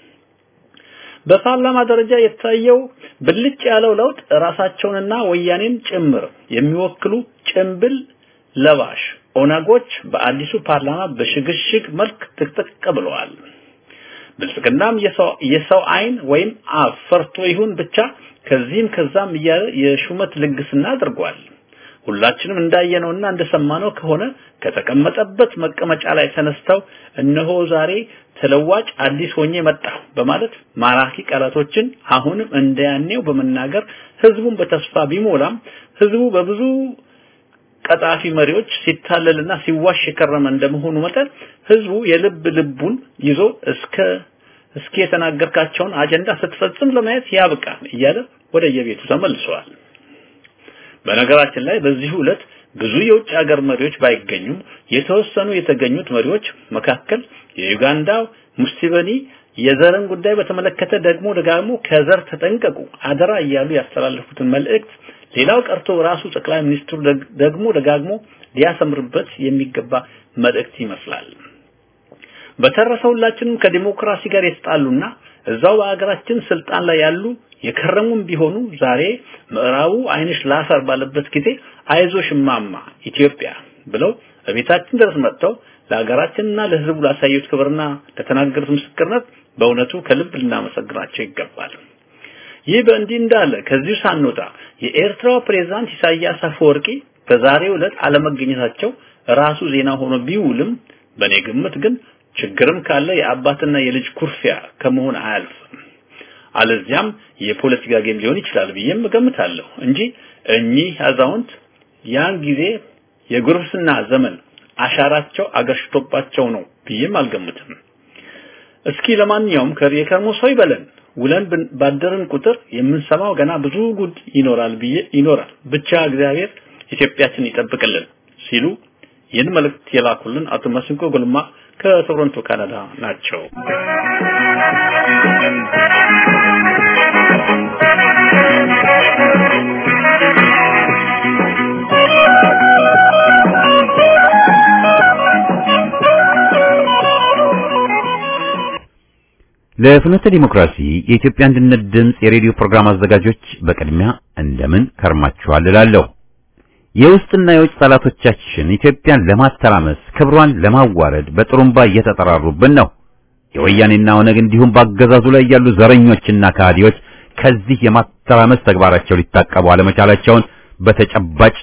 በፓርላማ ደረጃ የታየው ብልጭ ያለው ለውጥ ራሳቸውንና ወያኔን ጭምር የሚወክሉ ጭምብል ለባሽ ኦነጎች በአዲሱ ፓርላማ በሽግሽግ መልክ ጥቅጥቅ ብለዋል። ብልጽግናም የሰው አይን ወይም አፍ ፈርቶ ይሁን ብቻ ከዚህም ከዛም እያለ የሹመት ልግስና አድርጓል። ሁላችንም እንዳየነውና እንደሰማነው ከሆነ ከተቀመጠበት መቀመጫ ላይ ተነስተው እነሆ ዛሬ ተለዋጭ አዲስ ሆኜ መጣሁ በማለት ማራኪ ቃላቶችን አሁንም እንደያኔው በመናገር ህዝቡን በተስፋ ቢሞላም ህዝቡ በብዙ ቀጣፊ መሪዎች ሲታለልና ሲዋሽ የከረመ እንደመሆኑ መጠን ህዝቡ የልብ ልቡን ይዞ እስከ እስኪ የተናገርካቸውን አጀንዳ ስትፈጽም ለማየት ያብቃ እያለ ወደ የቤቱ ተመልሰዋል። በነገራችን ላይ በዚህ ዕለት ብዙ የውጭ ሀገር መሪዎች ባይገኙም የተወሰኑ የተገኙት መሪዎች መካከል የዩጋንዳው ሙስቲበኒ የዘርን ጉዳይ በተመለከተ ደግሞ ደጋግሞ ከዘር ተጠንቀቁ አደራ እያሉ ያስተላለፉትን መልእክት ሌላው ቀርቶ ራሱ ጠቅላይ ሚኒስትሩ ደግሞ ደጋግሞ ሊያሰምርበት የሚገባ መልእክት ይመስላል። በተረፈ ሁላችንም ከዲሞክራሲ ጋር የተጣሉና እዛው በአገራችን ስልጣን ላይ ያሉ የከረሙም ቢሆኑ ዛሬ ምዕራቡ አይንሽ ላፈር ባለበት ጊዜ አይዞሽ ማማ ኢትዮጵያ ብለው በቤታችን ድረስ መጥተው ለሀገራችንና ለሕዝቡ ላሳዩት ክብርና ለተናገሩት ምስክርነት በእውነቱ ከልብ ልናመሰግናቸው ይገባል። ይህ በእንዲህ እንዳለ ከዚሁ ሳንወጣ የኤርትራው ፕሬዝዳንት ኢሳያስ አፈወርቂ በዛሬው ዕለት አለመገኘታቸው ራሱ ዜና ሆኖ ቢውልም በእኔ ግምት ግን ችግርም ካለ የአባትና የልጅ ኩርፊያ ከመሆን አያልፍም። አለዚያም የፖለቲካ ጌም ሊሆን ይችላል ብዬም እገምታለሁ እንጂ እኚህ አዛውንት ያን ጊዜ የጉርብስና ዘመን አሻራቸው አገርሽቶባቸው ነው ብዬም አልገምትም። እስኪ ለማንኛውም ከየከርሞ ሰው ይበለን። ውለን ባደርን ቁጥር የምንሰማው ገና ብዙ ጉድ ይኖራል ብዬ ይኖራል። ብቻ እግዚአብሔር ኢትዮጵያችን ይጠብቅልን ሲሉ ይህን መልእክት የላኩልን አቶ መስንቆ ጎልማ ከቶሮንቶ ካናዳ ናቸው። ለፍኖተ ዲሞክራሲ የኢትዮጵያ አንድነት ድምፅ የሬዲዮ ፕሮግራም አዘጋጆች በቅድሚያ እንደምን ከርማችኋል እላለሁ። የውስጥና የውጭ ጠላቶቻችን ኢትዮጵያን ለማተራመስ ክብሯን ለማዋረድ በጥሩምባ እየተጠራሩብን ነው። የወያኔና ኦነግ እንዲሁም በአገዛዙ ላይ ያሉ ዘረኞችና ከሃዲዎች ከዚህ የማተራመስ ተግባራቸው ሊታቀቡ አለመቻላቸውን በተጨባጭ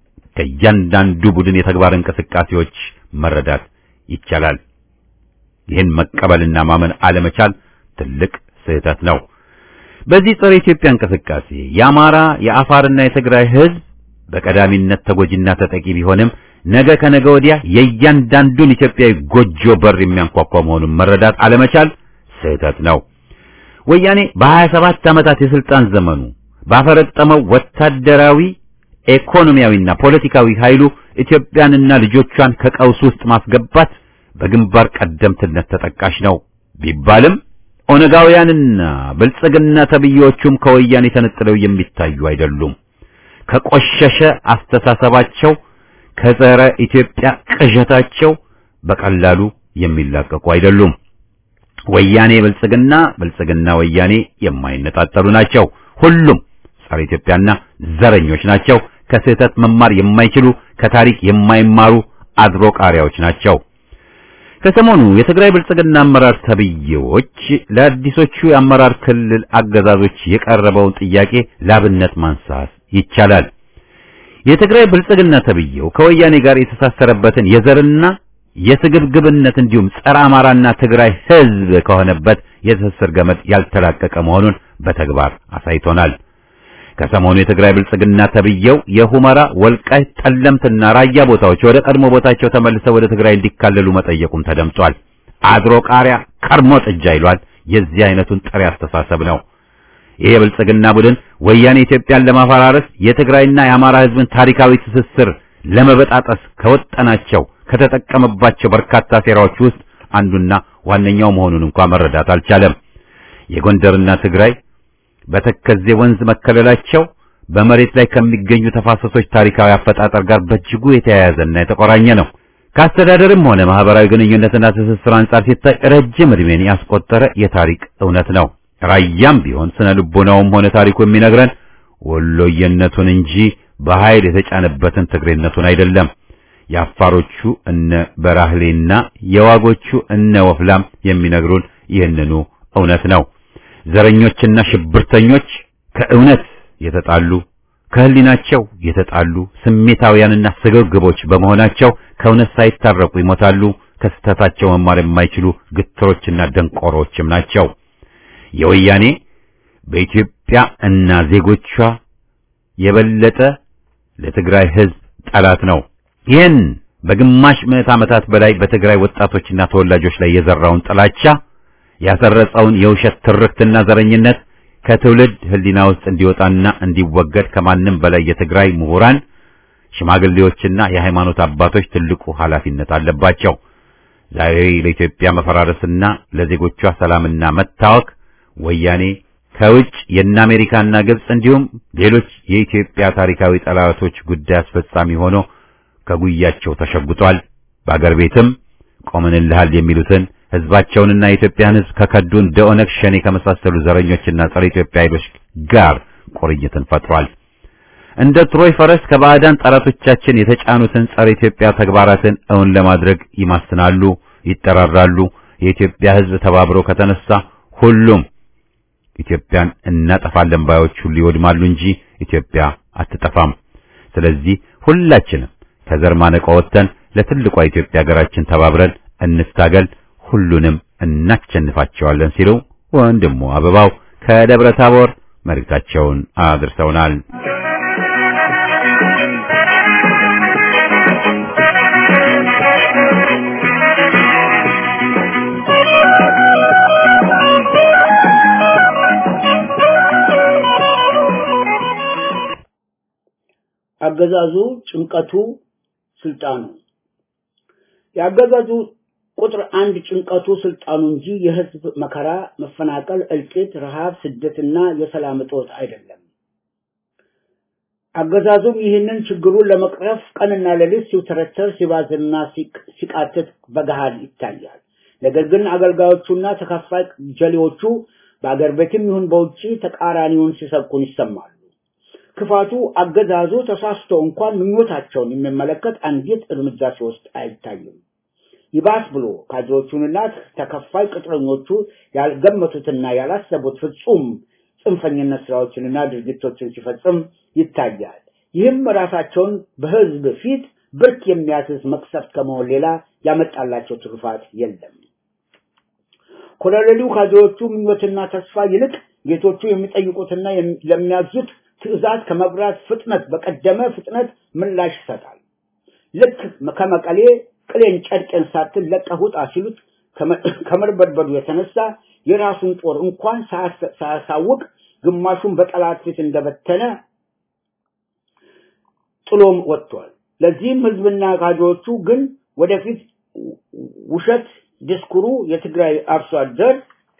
ከእያንዳንዱ ቡድን የተግባር እንቅስቃሴዎች መረዳት ይቻላል። ይህን መቀበልና ማመን አለመቻል ትልቅ ስህተት ነው። በዚህ ጸረ ኢትዮጵያ እንቅስቃሴ የአማራ የአፋርና የትግራይ ሕዝብ በቀዳሚነት ተጎጂና ተጠቂ ቢሆንም ነገ ከነገ ወዲያ የእያንዳንዱን ኢትዮጵያዊ ጎጆ በር የሚያንኳኳ መሆኑን መረዳት አለመቻል ስህተት ነው። ወያኔ በሀያ ሰባት ዓመታት የስልጣን ዘመኑ ባፈረጠመው ወታደራዊ ኢኮኖሚያዊና ፖለቲካዊ ኃይሉ ኢትዮጵያንና ልጆቿን ከቀውስ ውስጥ ማስገባት በግንባር ቀደምትነት ተጠቃሽ ነው ቢባልም ኦነጋውያንና ብልጽግና ተብዬዎቹም ከወያኔ ተነጥለው የሚታዩ አይደሉም። ከቆሸሸ አስተሳሰባቸው ከጸረ ኢትዮጵያ ቅዠታቸው በቀላሉ የሚላቀቁ አይደሉም። ወያኔ ብልጽግና፣ ብልጽግና ወያኔ የማይነጣጠሉ ናቸው። ሁሉም ጸረ ኢትዮጵያና ዘረኞች ናቸው። ከስህተት መማር የማይችሉ ከታሪክ የማይማሩ አድሮ ቃሪያዎች ናቸው። ከሰሞኑ የትግራይ ብልጽግና አመራር ተብዬዎች ለአዲሶቹ የአመራር ክልል አገዛዞች የቀረበውን ጥያቄ ላብነት ማንሳት ይቻላል። የትግራይ ብልጽግና ተብዬው ከወያኔ ጋር የተሳሰረበትን የዘርና የስግብግብነት እንዲሁም ጸረ አማራና ትግራይ ሕዝብ ከሆነበት የትስስር ገመድ ያልተላቀቀ መሆኑን በተግባር አሳይቶናል። ከሰሞኑ የትግራይ ብልጽግና ተብዬው የሁመራ ወልቃይት፣ ጠለምትና ራያ ቦታዎች ወደ ቀድሞ ቦታቸው ተመልሰው ወደ ትግራይ እንዲካለሉ መጠየቁም ተደምጧል። አድሮ ቃሪያ ከርሞ ጥጃ ይሏል። የዚህ አይነቱን ጥሬ አስተሳሰብ ነው። ይሄ የብልጽግና ቡድን ወያኔ ኢትዮጵያን ለማፈራረስ የትግራይና የአማራ ሕዝብን ታሪካዊ ትስስር ለመበጣጠስ ከወጠናቸው ከተጠቀመባቸው በርካታ ሴራዎች ውስጥ አንዱና ዋነኛው መሆኑን እንኳን መረዳት አልቻለም። የጎንደርና ትግራይ በተከዜ ወንዝ መከለላቸው በመሬት ላይ ከሚገኙ ተፋሰሶች ታሪካዊ አፈጣጠር ጋር በእጅጉ የተያያዘና የተቆራኘ ነው። ከአስተዳደርም ሆነ ማህበራዊ ግንኙነትና ትስስር አንጻር ሲታይ ረጅም ዕድሜን ያስቆጠረ የታሪክ እውነት ነው። ራያም ቢሆን ስነ ልቦናውም ሆነ ታሪኩ የሚነግረን ወሎየነቱን እንጂ በኃይል የተጫነበትን ትግሬነቱን አይደለም። የአፋሮቹ እነ በራህሌና የዋጎቹ እነ ወፍላም የሚነግሩን ይህንኑ እውነት ነው። ዘረኞችና ሽብርተኞች ከእውነት የተጣሉ ከህሊናቸው የተጣሉ ስሜታውያንና ስግብግቦች በመሆናቸው ከእውነት ሳይታረቁ ይሞታሉ። ከስህተታቸው መማር የማይችሉ ግትሮችና ደንቆሮችም ናቸው። የወያኔ በኢትዮጵያ እና ዜጎቿ የበለጠ ለትግራይ ህዝብ ጠላት ነው። ይህን በግማሽ ምዕት ዓመታት በላይ በትግራይ ወጣቶችና ተወላጆች ላይ የዘራውን ጥላቻ ያሰረጸውን የውሸት ትርክትና ዘረኝነት ከትውልድ ህሊና ውስጥ እንዲወጣና እንዲወገድ ከማንም በላይ የትግራይ ምሁራን፣ ሽማግሌዎችና የሃይማኖት አባቶች ትልቁ ኃላፊነት አለባቸው። ዛሬ ለኢትዮጵያ መፈራረስና ለዜጎቿ ሰላምና መታወክ ወያኔ ከውጭ የእነ አሜሪካና ግብጽ እንዲሁም ሌሎች የኢትዮጵያ ታሪካዊ ጠላቶች ጉዳይ አስፈጻሚ ሆኖ ከጉያቸው ተሸጉጧል። በአገር ቤትም ቆመንልሃል የሚሉትን ህዝባቸውንና የኢትዮጵያን ህዝብ ከከዱ እንደ ኦነግ ሸኔ ከመሳሰሉ ዘረኞችና ጸረ ኢትዮጵያ ኃይሎች ጋር ቁርኝትን ፈጥሯል። እንደ ትሮይ ፈረስ ከባዕዳን ጠላቶቻችን የተጫኑትን ጸረ ኢትዮጵያ ተግባራትን እውን ለማድረግ ይማስናሉ፣ ይጠራራሉ። የኢትዮጵያ ህዝብ ተባብሮ ከተነሳ ሁሉም ኢትዮጵያን እናጠፋለን ባዮች ሁሉ ይወድማሉ እንጂ ኢትዮጵያ አትጠፋም። ስለዚህ ሁላችንም ከዘር ማነቆ ወጥተን ለትልቋ ኢትዮጵያ ሀገራችን ተባብረን እንስታገል፣ ሁሉንም እናሸንፋቸዋለን ሲሉ ወንድሙ አበባው ከደብረ ታቦር መልእክታቸውን አድርሰውናል። አገዛዙ ጭንቀቱ ስልጣኑ የአገዛዙ ቁጥር አንድ ጭንቀቱ ስልጣኑ እንጂ የህዝብ መከራ፣ መፈናቀል፣ እልቂት፣ ረሃብ፣ ስደትና የሰላም እጦት አይደለም። አገዛዙም ይህንን ችግሩን ለመቅረፍ ቀንና ሌሊት ሲውተረተር ሲባዝንና ሲቃትት በገሃድ ይታያል። ነገር ግን አገልጋዮቹና ተከፋይ ጀሌዎቹ በአገር ቤትም ይሁን በውጭ ተቃራኒውን ሲሰብኩን ይሰማሉ። ክፋቱ አገዛዙ ተሳስቶ እንኳን ምኞታቸውን የሚመለከት አንዲት እርምጃ ሲወስድ አይታይም። ይባስ ብሎ ካድሬዎቹንና ተከፋይ ቅጥረኞቹ ያልገመቱትና ያላሰቡት ፍጹም ጽንፈኝነት ስራዎችንና ድርጊቶችን ሲፈጽም ይታያል። ይህም ራሳቸውን በህዝብ ፊት ብርክ የሚያስዝ መቅሰፍት ከመሆን ሌላ ያመጣላቸው ትሩፋት የለም። ኮሎኔሉ ካድሬዎቹ ምኞትና ተስፋ ይልቅ ጌቶቹ የሚጠይቁትና ለሚያዙት ትዕዛዝ ከመብራት ፍጥነት በቀደመ ፍጥነት ምላሽ ይሰጣል። ልክ ከመቀሌ ቅሌን ጨርቄን ሳትል ለቀህ ውጣ ሲሉት ከመርበድበዱ የተነሳ የራሱን ጦር እንኳን ሳያሳውቅ ግማሹን በጠላት ፊት እንደበተነ ጥሎም ወጥቷል። ለዚህም ህዝብና ካድሬዎቹ ግን ወደፊት ውሸት ዲስኩሩ የትግራይ አርሶ አደር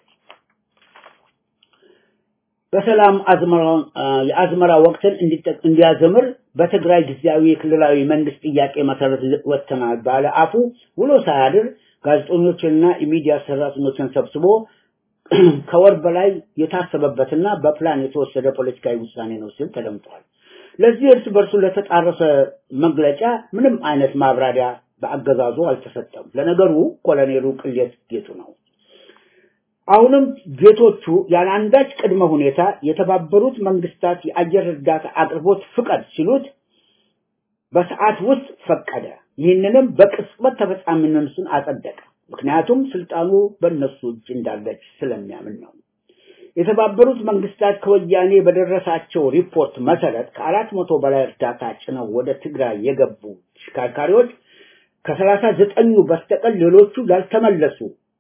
በሰላም የአዝመራ ወቅትን እንዲያዘምር በትግራይ ጊዜያዊ የክልላዊ መንግስት ጥያቄ መሰረት ወጥተናል ባለ አፉ ውሎ ሳያድር ጋዜጠኞችንና የሚዲያ ሰራተኞችን ሰብስቦ ከወር በላይ የታሰበበትና በፕላን የተወሰደ ፖለቲካዊ ውሳኔ ነው ሲል ተደምጧል። ለዚህ እርስ በርሱ ለተጣረሰ መግለጫ ምንም አይነት ማብራሪያ በአገዛዙ አልተሰጠም። ለነገሩ ኮሎኔሉ ቅሌት ጌቱ ነው። አሁንም ጌቶቹ ያለ አንዳች ቅድመ ሁኔታ የተባበሩት መንግስታት የአየር እርዳታ አቅርቦት ፍቀድ ሲሉት በሰዓት ውስጥ ፈቀደ። ይህንንም በቅጽበት ተፈጻሚነቱን አጸደቀ። ምክንያቱም ስልጣኑ በእነሱ እጅ እንዳለች ስለሚያምን ነው። የተባበሩት መንግስታት ከወያኔ በደረሳቸው ሪፖርት መሰረት ከአራት መቶ በላይ እርዳታ ጭነው ወደ ትግራይ የገቡ ተሽከርካሪዎች ከሰላሳ ዘጠኙ በስተቀር ሌሎቹ ያልተመለሱ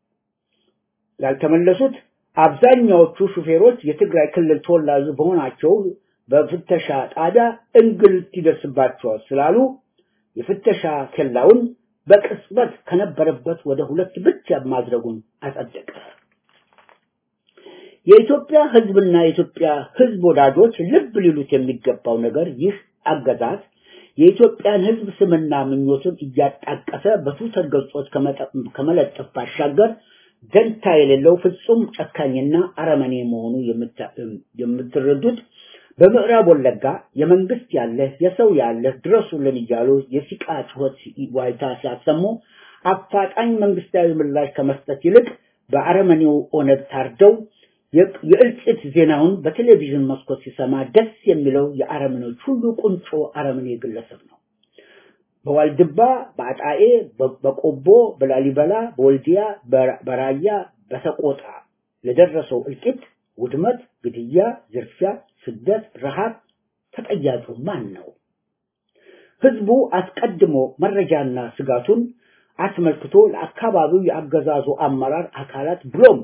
ያልተመለሱት አብዛኛዎቹ ሹፌሮች የትግራይ ክልል ተወላጅ በሆናቸው በፍተሻ ጣቢያ እንግልት ይደርስባቸዋል ስላሉ የፍተሻ ኬላውን በቅጽበት ከነበረበት ወደ ሁለት ብቻ ማድረጉን አጸደቀ። የኢትዮጵያ ህዝብና የኢትዮጵያ ህዝብ ወዳጆች ልብ ሊሉት የሚገባው ነገር ይህ አገዛዝ የኢትዮጵያን ህዝብ ስምና ምኞቱን እያጣቀሰ በትዊተር ገጾች ከመለጠፍ ባሻገር ደንታ የሌለው ፍጹም ጨካኝና አረመኔ መሆኑ የምትረዱት በምዕራብ ወለጋ የመንግስት ያለ የሰው ያለ ድረሱልን እያሉ የሲቃ ጩኸት ዋይታ ሲያሰሙ አፋጣኝ መንግስታዊ ምላሽ ከመስጠት ይልቅ በአረመኔው ኦነግ ታርደው የእልቂት ዜናውን በቴሌቪዥን መስኮት ሲሰማ ደስ የሚለው የአረመኔዎች ሁሉ ቁንጮ አረመኔ ግለሰብ ነው። በዋልድባ፣ በአጣዬ፣ በቆቦ፣ በላሊበላ፣ በወልዲያ፣ በራያ፣ በሰቆጣ ለደረሰው እልቂት፣ ውድመት፣ ግድያ፣ ዝርፊያ፣ ስደት፣ ረሃብ ተጠያቂው ማን ነው? ህዝቡ አስቀድሞ መረጃና ስጋቱን አስመልክቶ ለአካባቢው የአገዛዙ አመራር አካላት ብሎም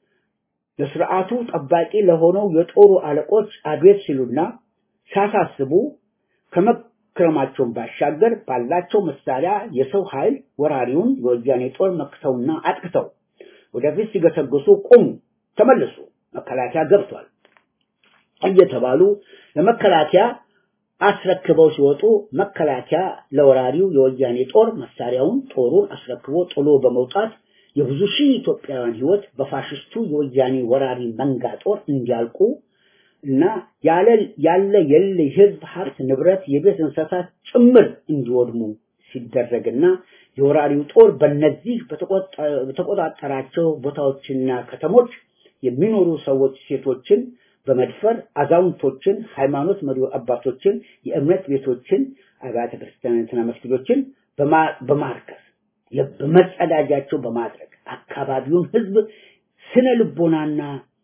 ለስርዓቱ ጠባቂ ለሆነው የጦሩ አለቆች አቤት ሲሉና ሲያሳስቡ ከመክረማቸውን ባሻገር ባላቸው መሳሪያ የሰው ኃይል ወራሪውን የወያኔ ጦር መክተውና አጥቅተው ወደፊት ሲገሰግሱ ቁሙ፣ ተመልሱ፣ መከላከያ ገብቷል እየተባሉ ለመከላከያ አስረክበው ሲወጡ መከላከያ ለወራሪው የወያኔ ጦር መሳሪያውን ጦሩን አስረክቦ ጥሎ በመውጣት የብዙ ሺህ ኢትዮጵያውያን ህይወት በፋሽስቱ የወያኔ ወራሪ መንጋ ጦር እንዲያልቁ እና ያለ ያለ የለ ህዝብ ሀብት ንብረት የቤት እንስሳት ጭምር እንዲወድሙ ሲደረግና የወራሪው ጦር በእነዚህ በተቆጣጠራቸው ቦታዎችና ከተሞች የሚኖሩ ሰዎች ሴቶችን በመድፈር አዛውንቶችን፣ ሃይማኖት መሪ አባቶችን፣ የእምነት ቤቶችን፣ አብያተ ክርስቲያናትና መስጊዶችን በማርከስ በመጸዳጃቸው በማድረግ አካባቢውን ህዝብ ስነ ልቦናና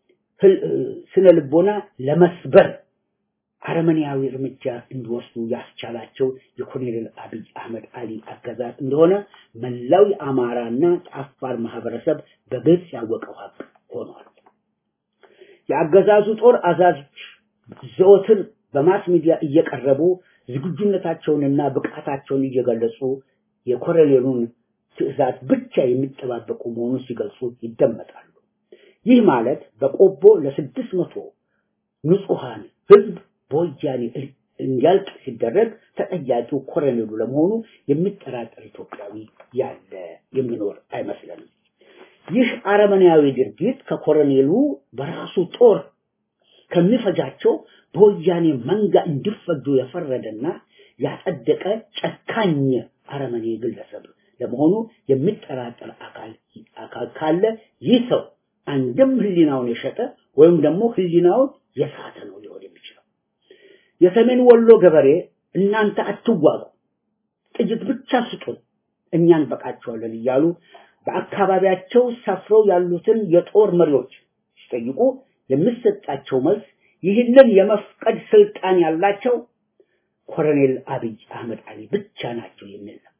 ስነ ልቦና ለመስበር አረመኔያዊ እርምጃ እንዲወስዱ ያስቻላቸው የኮሎኔል አብይ አህመድ አሊ አገዛዝ እንደሆነ መላው የአማራና የአፋር ማህበረሰብ በግልጽ ያወቀው ሀቅ ሆኗል። የአገዛዙ ጦር አዛዦች ዘወትር በማስ ሚዲያ እየቀረቡ ዝግጁነታቸውንና ብቃታቸውን እየገለጹ የኮሎኔሉን ትዕዛዝ ብቻ የሚጠባበቁ መሆኑን ሲገልጹ ይደመጣሉ። ይህ ማለት በቆቦ ለስድስት መቶ ንጹሐን ህዝብ በወያኔ እንዲያልቅ ሲደረግ ተጠያቂው ኮሎኔሉ ለመሆኑ የሚጠራጠር ኢትዮጵያዊ ያለ የሚኖር አይመስለንም። ይህ አረመኔያዊ ድርጊት ከኮሎኔሉ በራሱ ጦር ከሚፈጃቸው በወያኔ መንጋ እንዲፈጁ የፈረደና ያጸደቀ ጨካኝ አረመኔ ግለሰብ ለመሆኑ የሚጠራጠር አካል አካል ካለ ይህ ሰው አንድም ህሊናውን የሸጠ ወይም ደግሞ ህሊናውን የሳተ ነው ሊሆን የሚችለው። የሰሜን ወሎ ገበሬ እናንተ አትዋጉ፣ ጥይት ብቻ ስጡን፣ እኛን በቃቸዋለን እያሉ በአካባቢያቸው ሰፍረው ያሉትን የጦር መሪዎች ሲጠይቁ የሚሰጣቸው መልስ ይህንን የመፍቀድ ስልጣን ያላቸው ኮሎኔል አብይ አህመድ አሊ ብቻ ናቸው የሚል ነው።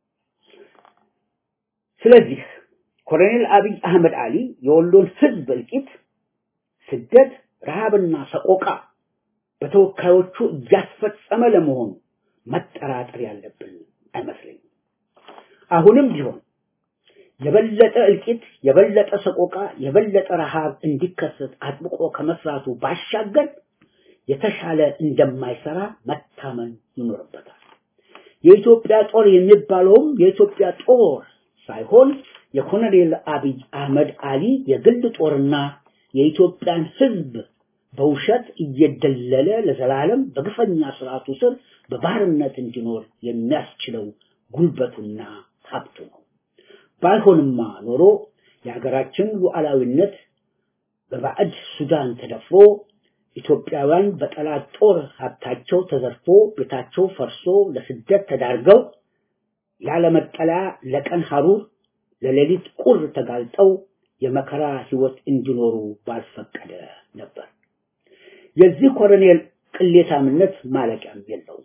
ስለዚህ ኮሎኔል አብይ አህመድ አሊ የወሎን ህዝብ እልቂት፣ ስደት፣ ረሃብና ሰቆቃ በተወካዮቹ እያስፈጸመ ለመሆኑ መጠራጠር ያለብን አይመስለኝም። አሁንም ቢሆን የበለጠ እልቂት፣ የበለጠ ሰቆቃ፣ የበለጠ ረሃብ እንዲከሰት አጥብቆ ከመስራቱ ባሻገር የተሻለ እንደማይሰራ መታመን ይኖርበታል። የኢትዮጵያ ጦር የሚባለውም የኢትዮጵያ ጦር ሳይሆን የኮሎኔል አብይ አህመድ አሊ የግል ጦርና የኢትዮጵያን ህዝብ በውሸት እየደለለ ለዘላለም በግፈኛ ስርዓቱ ስር በባርነት እንዲኖር የሚያስችለው ጉልበቱና ሀብቱ ነው። ባይሆንማ ኖሮ የሀገራችን ሉዓላዊነት በባዕድ ሱዳን ተደፍሮ ኢትዮጵያውያን በጠላት ጦር ሀብታቸው ተዘርፎ ቤታቸው ፈርሶ ለስደት ተዳርገው ያለመጠለያ ለቀን ሐሩር ለሌሊት ቁር ተጋልጠው የመከራ ህይወት እንዲኖሩ ባልፈቀደ ነበር። የዚህ ኮሎኔል ቅሌታምነት ማለቂያም የለውም።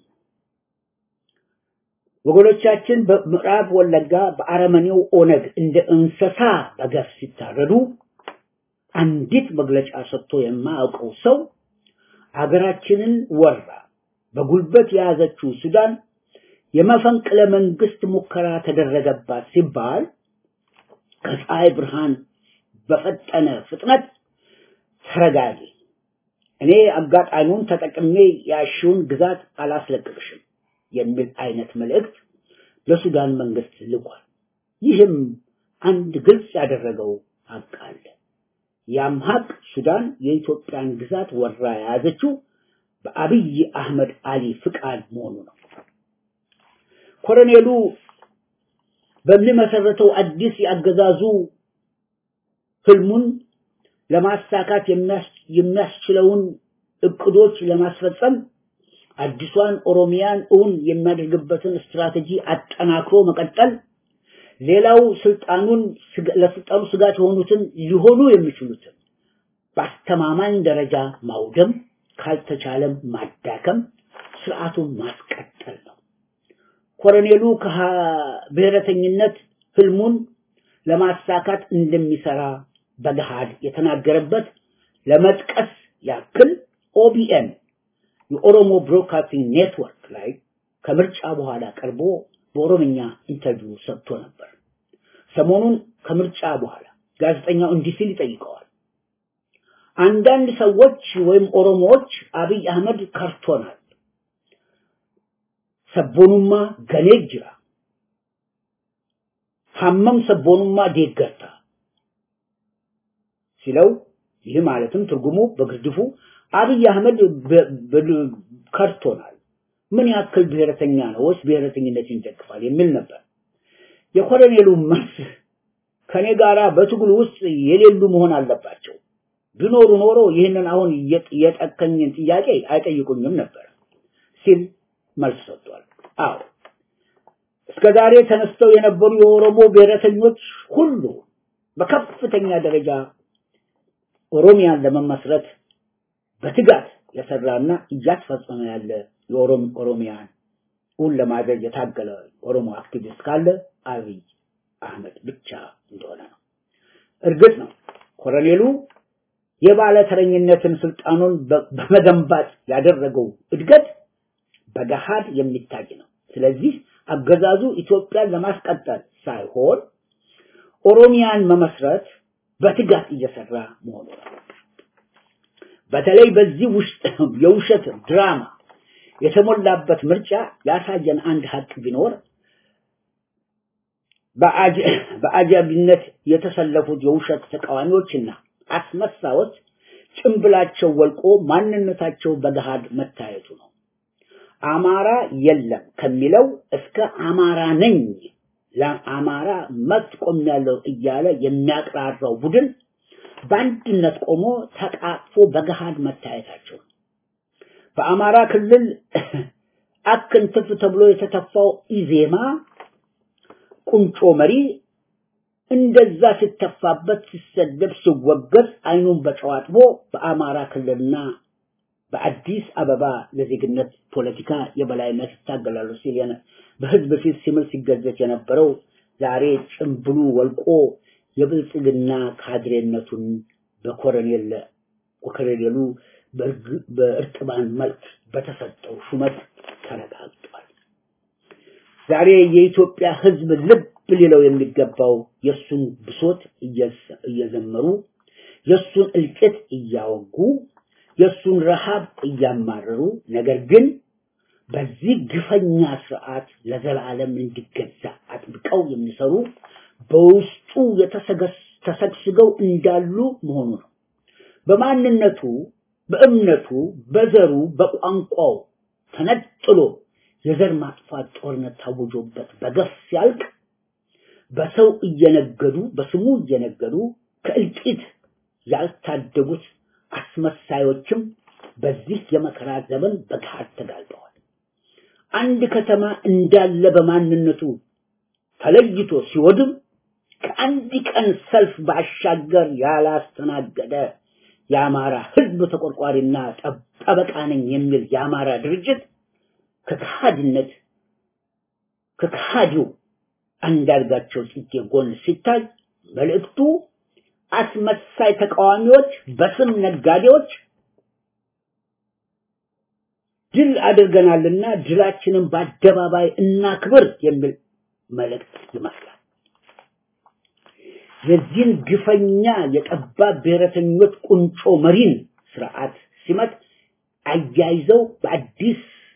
ወገኖቻችን በምዕራብ ወለጋ በአረመኔው ኦነግ እንደ እንስሳ በገፍ ሲታረዱ አንዲት መግለጫ ሰጥቶ የማያውቀው ሰው አገራችንን ወራ በጉልበት የያዘችው ሱዳን የመፈንቅለ መንግስት ሙከራ ተደረገባት ሲባል ከፀሐይ ብርሃን በፈጠነ ፍጥነት ተረጋጊ፣ እኔ አጋጣሚውን ተጠቅሜ ያሽውን ግዛት አላስለቅቅሽም የሚል አይነት መልእክት ለሱዳን መንግስት ልኳል። ይህም አንድ ግልጽ ያደረገው ሀቅ አለ። ያም ሀቅ ሱዳን የኢትዮጵያን ግዛት ወራ የያዘችው በአብይ አህመድ አሊ ፍቃድ መሆኑ ነው። ኮሎኔሉ በሚመሰረተው አዲስ የአገዛዙ ህልሙን ለማሳካት የሚያስችለውን እቅዶች ለማስፈጸም አዲሷን ኦሮሚያን እውን የሚያደርግበትን ስትራቴጂ አጠናክሮ መቀጠል፣ ሌላው ስልጣኑን ለስልጣኑ ስጋት የሆኑትን ሊሆኑ የሚችሉትን በአስተማማኝ ደረጃ ማውደም፣ ካልተቻለም ማዳከም፣ ስርዓቱን ማስቀጠል ነው። ኮሎኔሉ ከብሔረተኝነት ህልሙን ለማሳካት እንደሚሰራ በገሃድ የተናገረበት ለመጥቀስ ያክል ኦቢኤን የኦሮሞ ብሮድካስቲንግ ኔትወርክ ላይ ከምርጫ በኋላ ቀርቦ በኦሮምኛ ኢንተርቪው ሰጥቶ ነበር። ሰሞኑን ከምርጫ በኋላ ጋዜጠኛው እንዲህ ሲል ይጠይቀዋል። አንዳንድ ሰዎች ወይም ኦሮሞዎች አብይ አህመድ ከርቶናል፣ ሰቦኑማ ገኔ ጅራ ሀመም ሰቦኑማ ዴገርታ ሲለው ይህ ማለትም ትርጉሙ በግርድፉ አብይ አህመድ ከርቶናል፣ ምን ያክል ብሔረተኛ ነው ወይስ ብሔረተኝነትን ይደግፋል የሚል ነበር። የኮሎኔሉ መልስ ከኔ ጋራ በትግሉ ውስጥ የሌሉ መሆን አለባቸው። ቢኖሩ ኖሮ ይህንን አሁን የጠከኝን ጥያቄ አይጠይቁኝም ነበር ሲል መልስ ሰጥቷል። አዎ እስከ ዛሬ ተነስተው የነበሩ የኦሮሞ ብሔረተኞች ሁሉ በከፍተኛ ደረጃ ኦሮሚያን ለመመስረት በትጋት የሰራና እያስፈጸመ ያለ የኦሮም ኦሮሚያን እውን ለማድረግ የታገለ ኦሮሞ አክቲቪስት ካለ አብይ አህመድ ብቻ እንደሆነ ነው። እርግጥ ነው ኮሎኔሉ የባለተረኝነትን ስልጣኑን በመገንባት ያደረገው እድገት በገሃድ የሚታይ ነው። ስለዚህ አገዛዙ ኢትዮጵያን ለማስቀጠል ሳይሆን ኦሮሚያን መመስረት በትጋት እየሰራ መሆኑ ነው። በተለይ በዚህ ውስጥ የውሸት ድራማ የተሞላበት ምርጫ ያሳየን አንድ ሀቅ ቢኖር በአጃቢነት የተሰለፉት የውሸት ተቃዋሚዎችና አስመሳዮች ጭንብላቸው ወልቆ ማንነታቸው በገሃድ መታየቱ ነው። አማራ የለም ከሚለው እስከ አማራ ነኝ ለአማራ መብት ቆሜያለሁ እያለ የሚያቅራራው ቡድን በአንድነት ቆሞ ተቃቅፎ በገሃድ መታየታቸው ነው። በአማራ ክልል አክንትፍ ተብሎ የተተፋው ኢዜማ ቁንጮ መሪ እንደዛ ሲተፋበት ሲሰደብ ሲወገዝ አይኑን በጨዋጥቦ በአማራ ክልልና በአዲስ አበባ ለዜግነት ፖለቲካ የበላይነት ይታገላሉ ሲል በህዝብ ፊት ሲምል ሲገዘት የነበረው ዛሬ ጭምብሉ ወልቆ የብልጽግና ካድሬነቱን በኮሎኔል ኮሎኔሉ በእርጥባን መልክ በተሰጠው ሹመት ተረጋግጧል። ዛሬ የኢትዮጵያ ህዝብ ልብ ሊለው የሚገባው የሱን ብሶት እየዘመሩ የሱን እልቂት እያወጉ የሱን ረሃብ እያማረሩ ነገር ግን በዚህ ግፈኛ ስርዓት ለዘላለም እንዲገዛ አጥብቀው የሚሰሩ በውስጡ ተሰግስገው እንዳሉ መሆኑ ነው። በማንነቱ፣ በእምነቱ፣ በዘሩ፣ በቋንቋው ተነጥሎ የዘር ማጥፋት ጦርነት ታውጆበት በገፍ ሲያልቅ በሰው እየነገዱ በስሙ እየነገዱ ከእልቂት ያልታደጉት አስመሳዮችም በዚህ የመከራ ዘመን በገሃድ ተጋልጠዋል። አንድ ከተማ እንዳለ በማንነቱ ተለይቶ ሲወድም ከአንድ ቀን ሰልፍ ባሻገር ያላስተናገደ የአማራ ህዝብ ተቆርቋሪና ጠበቃ ነኝ የሚል የአማራ ድርጅት ከከሃዲነት ከከሃዲው አንዳርጋቸው ጽጌ ጎን ሲታይ መልእክቱ አስመሳይ ተቃዋሚዎች በስም ነጋዴዎች ድል አድርገናልና ድላችንን በአደባባይ እናክብር የሚል መልእክት ይመስላል። የዚህን ግፈኛ የጠባብ ብሔረተኞች ቁንጮ መሪን ስርዓት ሲመት አያይዘው በአዲስ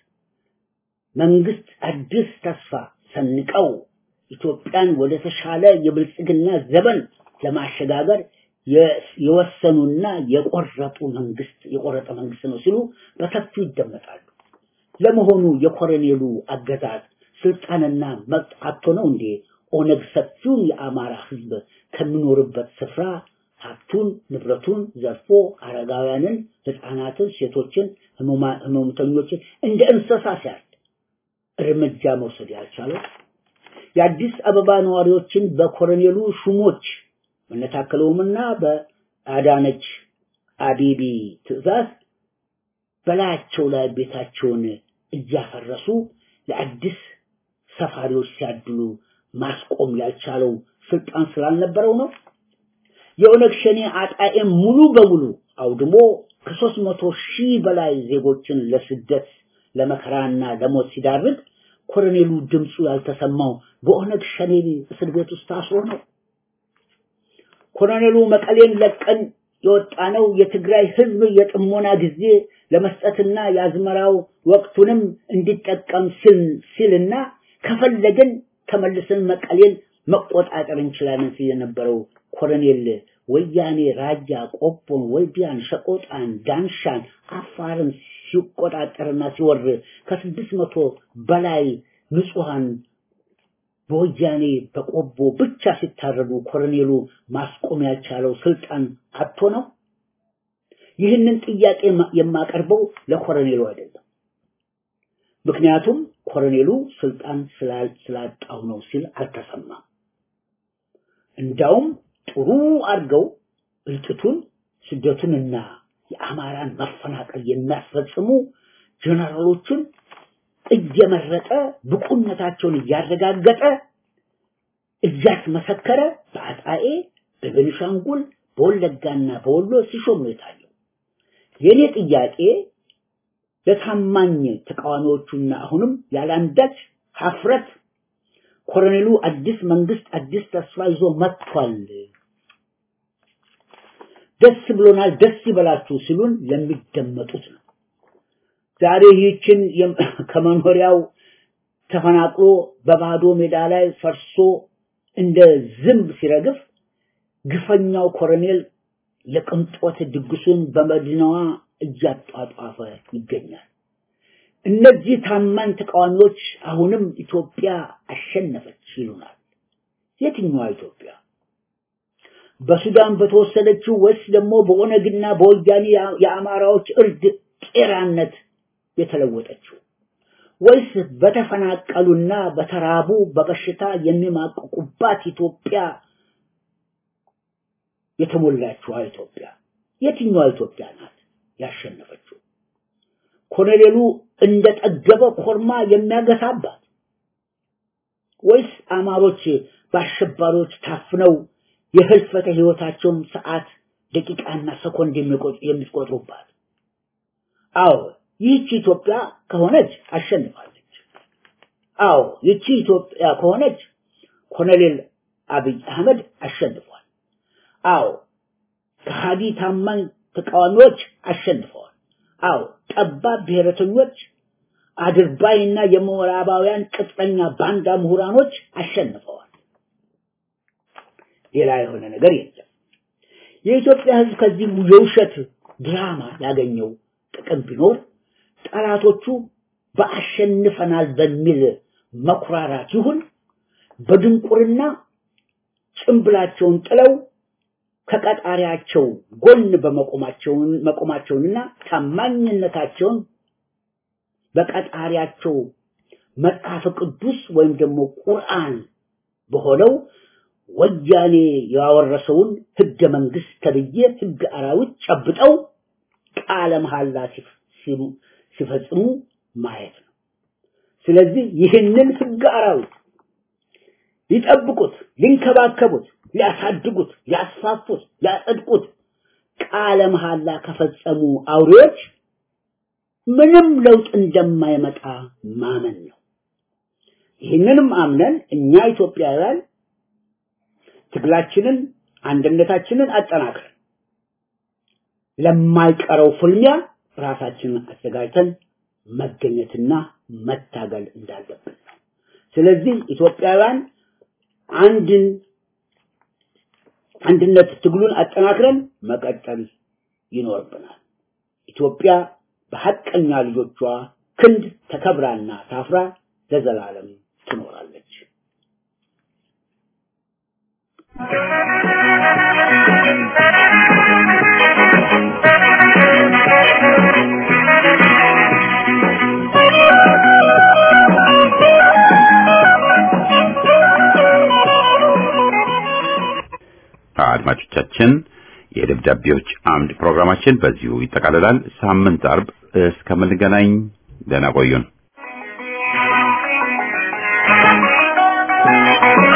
መንግስት አዲስ ተስፋ ሰንቀው ኢትዮጵያን ወደ ተሻለ የብልጽግና ዘመን ለማሸጋገር የወሰኑና የቆረጡ መንግስት የቆረጠ መንግስት ነው ሲሉ በሰፊው ይደመጣሉ። ለመሆኑ የኮሎኔሉ አገዛዝ ስልጣንና መብት አጥቶ ነው እንዴ ኦነግ ሰፊውን የአማራ ህዝብ ከሚኖርበት ስፍራ ሀብቱን ንብረቱን ዘርፎ አረጋውያንን፣ ህፃናትን፣ ሴቶችን፣ ህመምተኞችን እንደ እንስሳ ሲያርድ እርምጃ መውሰድ ያልቻለው የአዲስ አበባ ነዋሪዎችን በኮሎኔሉ ሹሞች በነታከለውምና በአዳነች አቤቤ ትዕዛዝ በላያቸው ላይ ቤታቸውን እያፈረሱ ለአዲስ ሰፋሪዎች ሲያድሉ ማስቆም ያልቻለው ስልጣን ስላልነበረው ነው። የኦነግ ሸኔ አጣኤም ሙሉ በሙሉ አውድሞ ከሶስት መቶ ሺህ በላይ ዜጎችን ለስደት ለመከራና ለሞት ሲዳርግ ኮሎኔሉ ድምፁ ያልተሰማው በኦነግ ሸኔ እስር ቤት ውስጥ ታስሮ ነው። ኮሎኔሉ መቀሌን ለቀን የወጣ ነው የትግራይ ህዝብ የጥሞና ጊዜ ለመስጠትና የአዝመራው ወቅቱንም እንዲጠቀም ሲል ሲልና ከፈለግን ተመልሰን መቀሌን መቆጣጠር እንችላለን ሲል የነበረው ኮሎኔል ወያኔ ራያ፣ ቆቦን፣ ወልዲያን፣ ሸቆጣን፣ ዳንሻን፣ አፋርን ሲቆጣጠርና ሲወር ከስድስት መቶ በላይ ንጹሃን በወያኔ በቆቦ ብቻ ሲታረዱ ኮሎኔሉ ማስቆም ያልቻለው ስልጣን አጥቶ ነው። ይህንን ጥያቄ የማቀርበው ለኮሎኔሉ አይደለም። ምክንያቱም ኮሎኔሉ ስልጣን ስላጣው ነው ሲል አልተሰማም። እንዳውም ጥሩ አድርገው እልቂቱን ስደቱንና የአማራን መፈናቀል የሚያስፈጽሙ ጀነራሎችን እየመረጠ ብቁነታቸውን እያረጋገጠ እያስመሰከረ በአጣዬ፣ በቤኒሻንጉል፣ በወለጋና በወሎ ሲሾም ነው የታየው። የኔ ጥያቄ ለታማኝ ተቃዋሚዎቹና አሁንም ያለአንዳች ሀፍረት ኮሎኔሉ አዲስ መንግስት አዲስ ተስፋ ይዞ መጥቷል፣ ደስ ብሎናል፣ ደስ ይበላችሁ ሲሉን ለሚደመጡት ነው። ዛሬ ይህችን ከመኖሪያው ተፈናቅሎ በባዶ ሜዳ ላይ ፈርሶ እንደ ዝንብ ሲረግፍ ግፈኛው ኮሎኔል የቅንጦት ድግሱን በመዲናዋ እያጧጧፈ ይገኛል። እነዚህ ታማኝ ተቃዋሚዎች አሁንም ኢትዮጵያ አሸነፈች ይሉናል። የትኛዋ ኢትዮጵያ? በሱዳን በተወሰደችው ወይስ ደግሞ በኦነግና በወያኔ የአማራዎች እርድ ቄራነት የተለወጠችው ወይስ በተፈናቀሉና በተራቡ በበሽታ የሚማቅቁባት ኢትዮጵያ የተሞላችዋ ኢትዮጵያ የትኛዋ ኢትዮጵያ ናት ያሸነፈችው? ኮሎኔሉ እንደጠገበ ኮርማ የሚያገሳባት ወይስ አማሮች በአሸባሪዎች ታፍነው የህልፈተ ህይወታቸውን ሰዓት ደቂቃና ሰኮንድ የሚቆጥሩባት? አዎ ይህች ኢትዮጵያ ከሆነች አሸንፋለች። አዎ ይህቺ ኢትዮጵያ ከሆነች ኮሎኔል አብይ አህመድ አሸንፏል። አዎ ከሃዲ ታማኝ ተቃዋሚዎች አሸንፈዋል። አዎ ጠባብ ብሔረተኞች አድርባይና የምዕራባውያን ቅጥረኛ ባንዳ ምሁራኖች አሸንፈዋል። ሌላ የሆነ ነገር የለም። የኢትዮጵያ ህዝብ ከዚህ የውሸት ድራማ ያገኘው ጥቅም ቢኖር ጠላቶቹ በአሸንፈናል በሚል መኩራራት ይሁን በድንቁርና ጭንብላቸውን ጥለው ከቀጣሪያቸው ጎን በመቆማቸውን መቆማቸውንና ታማኝነታቸውን በቀጣሪያቸው መጽሐፍ ቅዱስ ወይም ደግሞ ቁርአን በሆነው ወያኔ ያወረሰውን ህገ መንግስት ተብዬ ህገ አራዊት ጨብጠው ቃለ መሐላ ሲፈጽሙ ማየት ነው። ስለዚህ ይህንን ህገ አራዊት ሊጠብቁት፣ ሊንከባከቡት፣ ሊያሳድጉት፣ ሊያስፋፉት፣ ሊያጸድቁት ቃለ መሐላ ከፈጸሙ አውሬዎች ምንም ለውጥ እንደማይመጣ ማመን ነው። ይህንንም አምነን እኛ ኢትዮጵያውያን ትግላችንን አንድነታችንን አጠናክረን ለማይቀረው ፍልሚያ ራሳችንን አዘጋጅተን መገኘትና መታገል እንዳለብን ነው። ስለዚህ ኢትዮጵያውያን አንድን አንድነት ትግሉን አጠናክረን መቀጠል ይኖርብናል። ኢትዮጵያ በሐቀኛ ልጆቿ ክንድ ተከብራና ታፍራ ለዘላለም ትኖራለች። አድማጮቻችን የደብዳቤዎች አምድ ፕሮግራማችን በዚሁ ይጠቃልላል። ሳምንት አርብ እስከምንገናኝ ደህና ቆዩን።